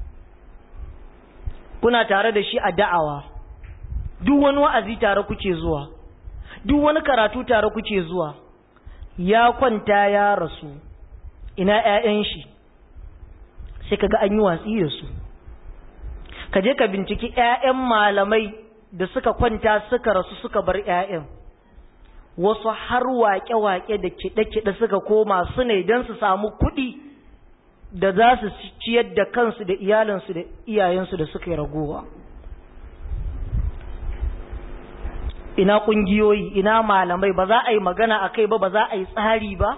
kuna tare da shi a da'awa duk wani wa'azi tare kuke zuwa duk wani karatu tare kuke zuwa ya kwanta ya rasu ina 'ya'yan shi sai kaga an yi watsi da su ka je ka binciki 'ya'yan malamai da suka kwanta suka rasu suka bar 'ya'yan wasu har waƙe-waƙe da kiɗe-kiɗe suka koma su ne don su samu kuɗi da za su ciyar da kansu da iyalinsu da iyayensu da suka yi ragowa ina ƙungiyoyi ina malamai ba za a yi magana a kai ba ba za a yi tsari ba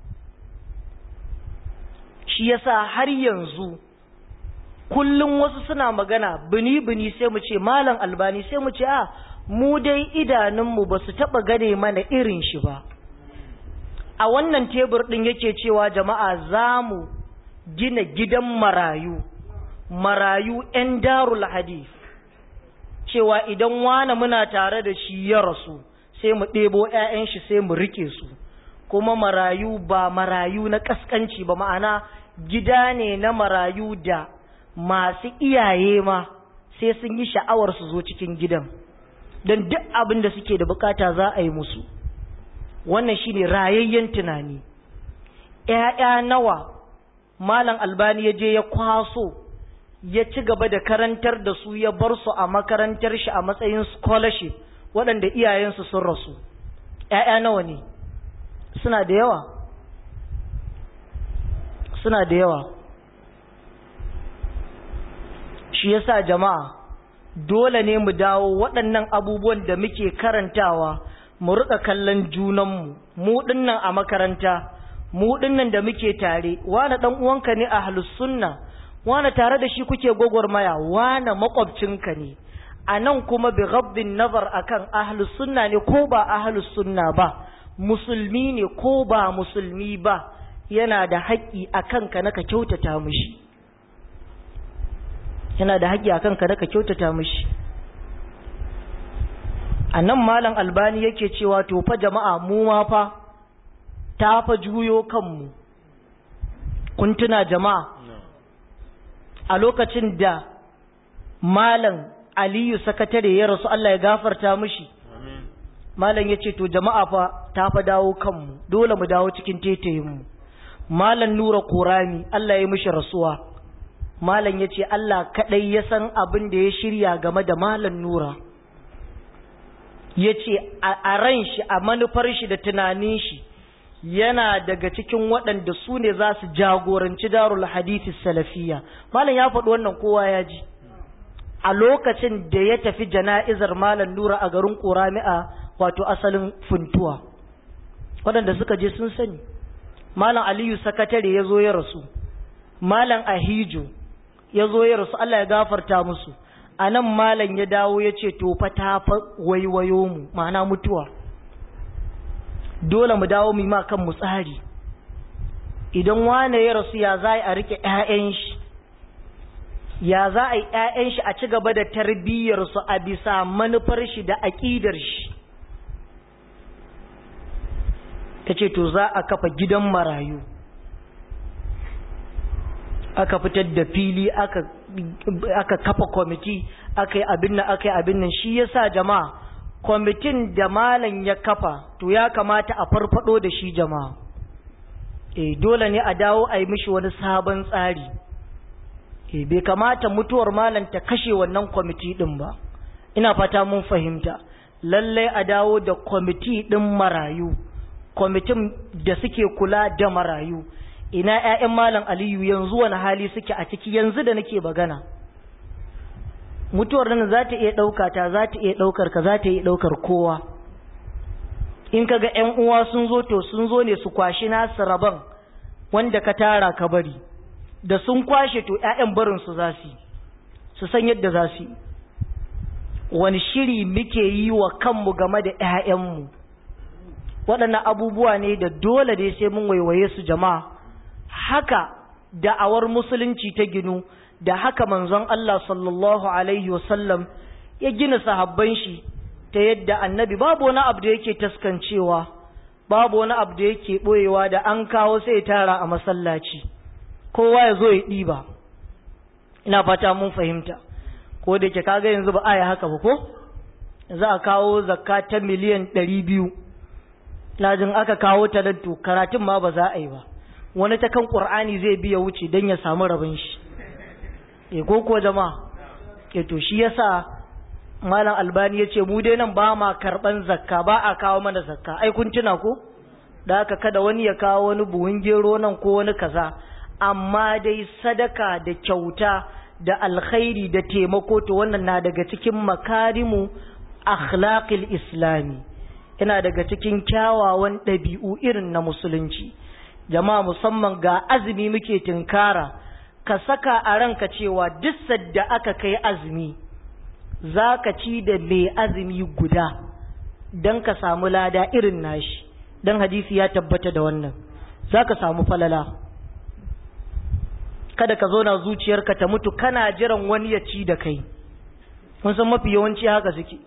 shi yasa har yanzu kullum wasu suna magana bini-bini sai mu ce malam albani sai mu ce a mu dai idanunmu ba su taɓa gane mana irin shi ba a wannan tebur ɗin yake cewa jama'a za mu gina gidan marayu marayu 'yan darul hadith cewa idan wane muna tare da shi ya rasu sai mu ɗebo 'ya'yan shi sai mu rike su kuma marayu ba marayu na ƙasƙanci ba ma'ana gida ne na marayu da masu iyaye ma sai sun yi sha'awar su zo cikin gidan don duk abin da suke da bukata za a yi musu wannan shine rayayyen tunani ‘ya'ya nawa malam albani ya je ya kwaso ya ci gaba da karantar da su ya bar su a makarantar shi a matsayin scholarship waɗanda iyayensu sun rasu ‘ya'ya nawa ne suna da yawa suna da yawa shi yasa jama'a dole ne mu dawo waɗannan abubuwan da muke karantawa mu rika kallon junanmu mu dinnan a makaranta mu dinnan da muke tare wani dan uwanka ne a sunna wani tare da shi kuke gwagwarmaya wani makwabcinka ne a nan kuma bi ghabbin nazar akan ahlus sunna ne ko ba ahlus sunna ba musulmi ne ko ba musulmi ba yana da haƙƙi a kanka na ka kyautata mishi yana da haƙƙi a kanka na ka kyautata mishi a nan malam albani yake cewa to fa jama'a mu ma fa ta fa juyo kanmu kun tuna jama'a a lokacin da malam aliyu sakatare ya rasu Allah ya gafarta mishi malam ya ce to jama'a fa ta fa dawo kanmu dole mu dawo cikin tetayinmu malam nura kurami Allah ya mishi rasuwa malam ya ce Allah kaɗai ya san abin da ya shirya game da malam nura ya ce a ran shi a manufar shi da tunanin shi yana daga cikin waɗanda su ne za su jagoranci darul hadisi salafiya malam ya faɗi wannan kowa ya ji a lokacin da ya tafi jana'izar malam nura a garin ƙorami'a wato asalin funtuwa waɗanda suka je sun sani malam aliyu sakatare ya zo ya rasu malam ahijo ya zo ya rasu allah ya gafarta musu a nan malam ya dawo ya ce to fa ta fa waiwayo mu ma'ana mutuwa dole mu dawo mu yi ma kan mu tsari idan wane ya rasu ya za a rike 'ya'yan shi ya za a yi 'ya'yan shi a ci gaba da tarbiyyarsu a bisa manufar shi da aƙidar shi ta ce to za a kafa gidan marayu aka fitar da fili aka kafa kwamiti aka yi abin nan aka yi abin nan shi yasa jama'a kwamitin da malam ya kafa to ya kamata a farfado da shi jama'a e dole ne a dawo a yi mishi wani sabon tsari e bai kamata mutuwar malam ta kashe wannan kwamiti din ba ina fata mun fahimta lallai a dawo da kwamiti din marayu kwamitin da suke kula da marayu ina 'ya'yan malam aliyu yanzu wani hali suke a ciki yanzu da nake bagana mutuwar nan za ta iya ɗauka ta za ta iya ɗaukar ka za ta iya ɗaukar kowa in ka ga 'yan uwa sun zo to sun zo ne su kwashi nasu rabon wanda ka tara ka bari da sun kwashe to 'ya'yan barin su za su su san yadda za su wani shiri muke yi wa kanmu game da 'ya'yanmu waɗannan abubuwa ne da dole dai sai mun waiwaye su jama'a haka da'awar musulunci ta ginu da haka manzon Allah sallallahu alaihi wasallam ya gina sahabban shi ta yadda annabi babu wani abu da yake taskancewa babu wani abu da yake boyewa da an kawo sai tara a masallaci kowa ya zo ya ɗiba ina fata mun fahimta ko da ke kaga yanzu ba aya haka ba ko za a kawo zakka ta miliyan ɗari biyu lajin aka kawo ta to karatun ma ba za a yi ba wani ta kan ƙur'ani zai biya wuce don ya samu rabin shi e ko kuwa jama'a e to shi yasa malam albani ya ce mu dai nan ba ma karɓan zakka ba a kawo mana zakka ai kun tuna ko da haka kada wani ya kawo wani buhun gero nan ko wani kaza amma dai sadaka da kyauta da alkhairi da taimako to wannan na daga cikin makarimu akhlaqil islami yana daga cikin kyawawan ɗabi'u irin na musulunci jama'a musamman ga azumi muke tinkara ka saka a ranka cewa duk sadda aka kai azumi za ka ci da mai azumi guda don ka samu lada irin nashi don hadisi ya tabbata da wannan za ka samu falala kada ka zo na zuciyarka ta mutu kana jiran wani ya ci da kai kun san mafi yawanci haka suke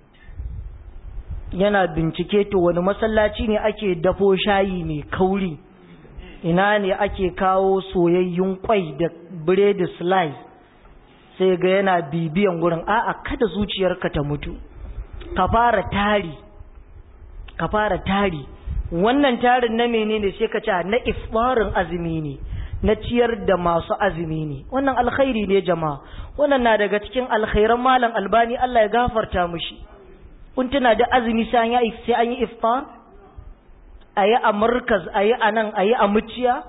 yana bincike to wani masallaci ne ake dafo shayi mai kauri ina ne ake kawo soyayyun kwai da biredi slice sai ga yana bibiyan wurin a'a kada zuciyarka ta mutu ka fara tari ka fara tari wannan tarin na menene sai ka ce na ifbarin azumi ne na ciyar da masu azumi ne wannan alkhairi ne jama'a wannan na daga cikin alkhairan malam albani Allah ya gafarta mushi kun tuna da azumi sai an yi iftar a yi a markaz a yi a nan a yi a muciya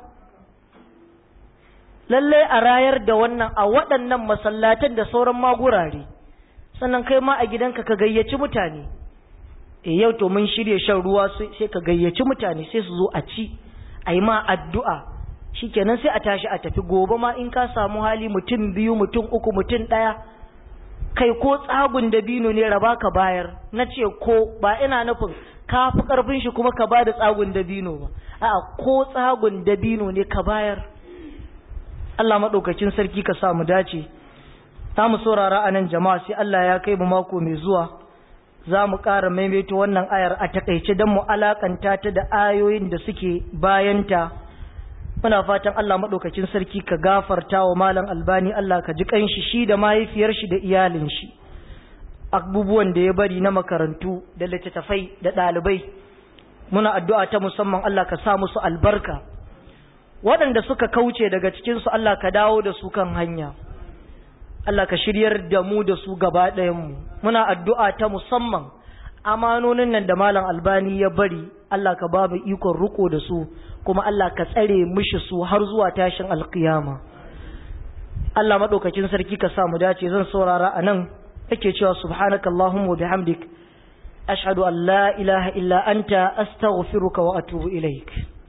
lallai a rayar da wannan a waɗannan masallatan da sauran magurare sannan kai ma a gidanka ka gayyaci mutane e yau to mun shirya shan ruwa sai ka gayyaci mutane sai su zo a ci a yi ma addu'a shikenan sai a tashi a tafi gobe ma in ka samu hali mutum biyu mutum uku mutum ɗaya kai ko tsagun da bino ne raba ka bayar na ce ko ba ina nufin ka fi karfin shi kuma ka bada tsagun dabino ba a'a ko tsagun dabino ne ka bayar Allah madaukakin sarki ka sa mu dace za mu saurara a nan jama'a sai Allah ya kai mu mako mai zuwa za mu ƙara maimaito wannan ayar a takaice don mu alakanta ta da ayoyin da suke bayanta muna fatan Allah maɗaukacin sarki ka gafarta wa malam albani Allah ka ji ƙanshi shi da mahaifiyar shi da iyalin shi abubuwan da ya bari na makarantu da littattafai da ɗalibai muna addu'a ta musamman Allah ka sa musu albarka waɗanda suka kauce daga cikinsu Allah ka dawo da su kan hanya Allah ka shiryar da mu da su gaba ɗayanmu muna addu'a ta musamman amanonin nan da malam albani ya bari Allah ka ba mu ikon riko da su kuma Allah ka tsare mishi su har zuwa tashin alkiyama Allah maɗaukakin sarki ka sa mu dace zan saurara a nan yake cewa subhanakallahumma wa bihamdik ashhadu an la ilaha illa anta astaghfiruka wa atubu ilaik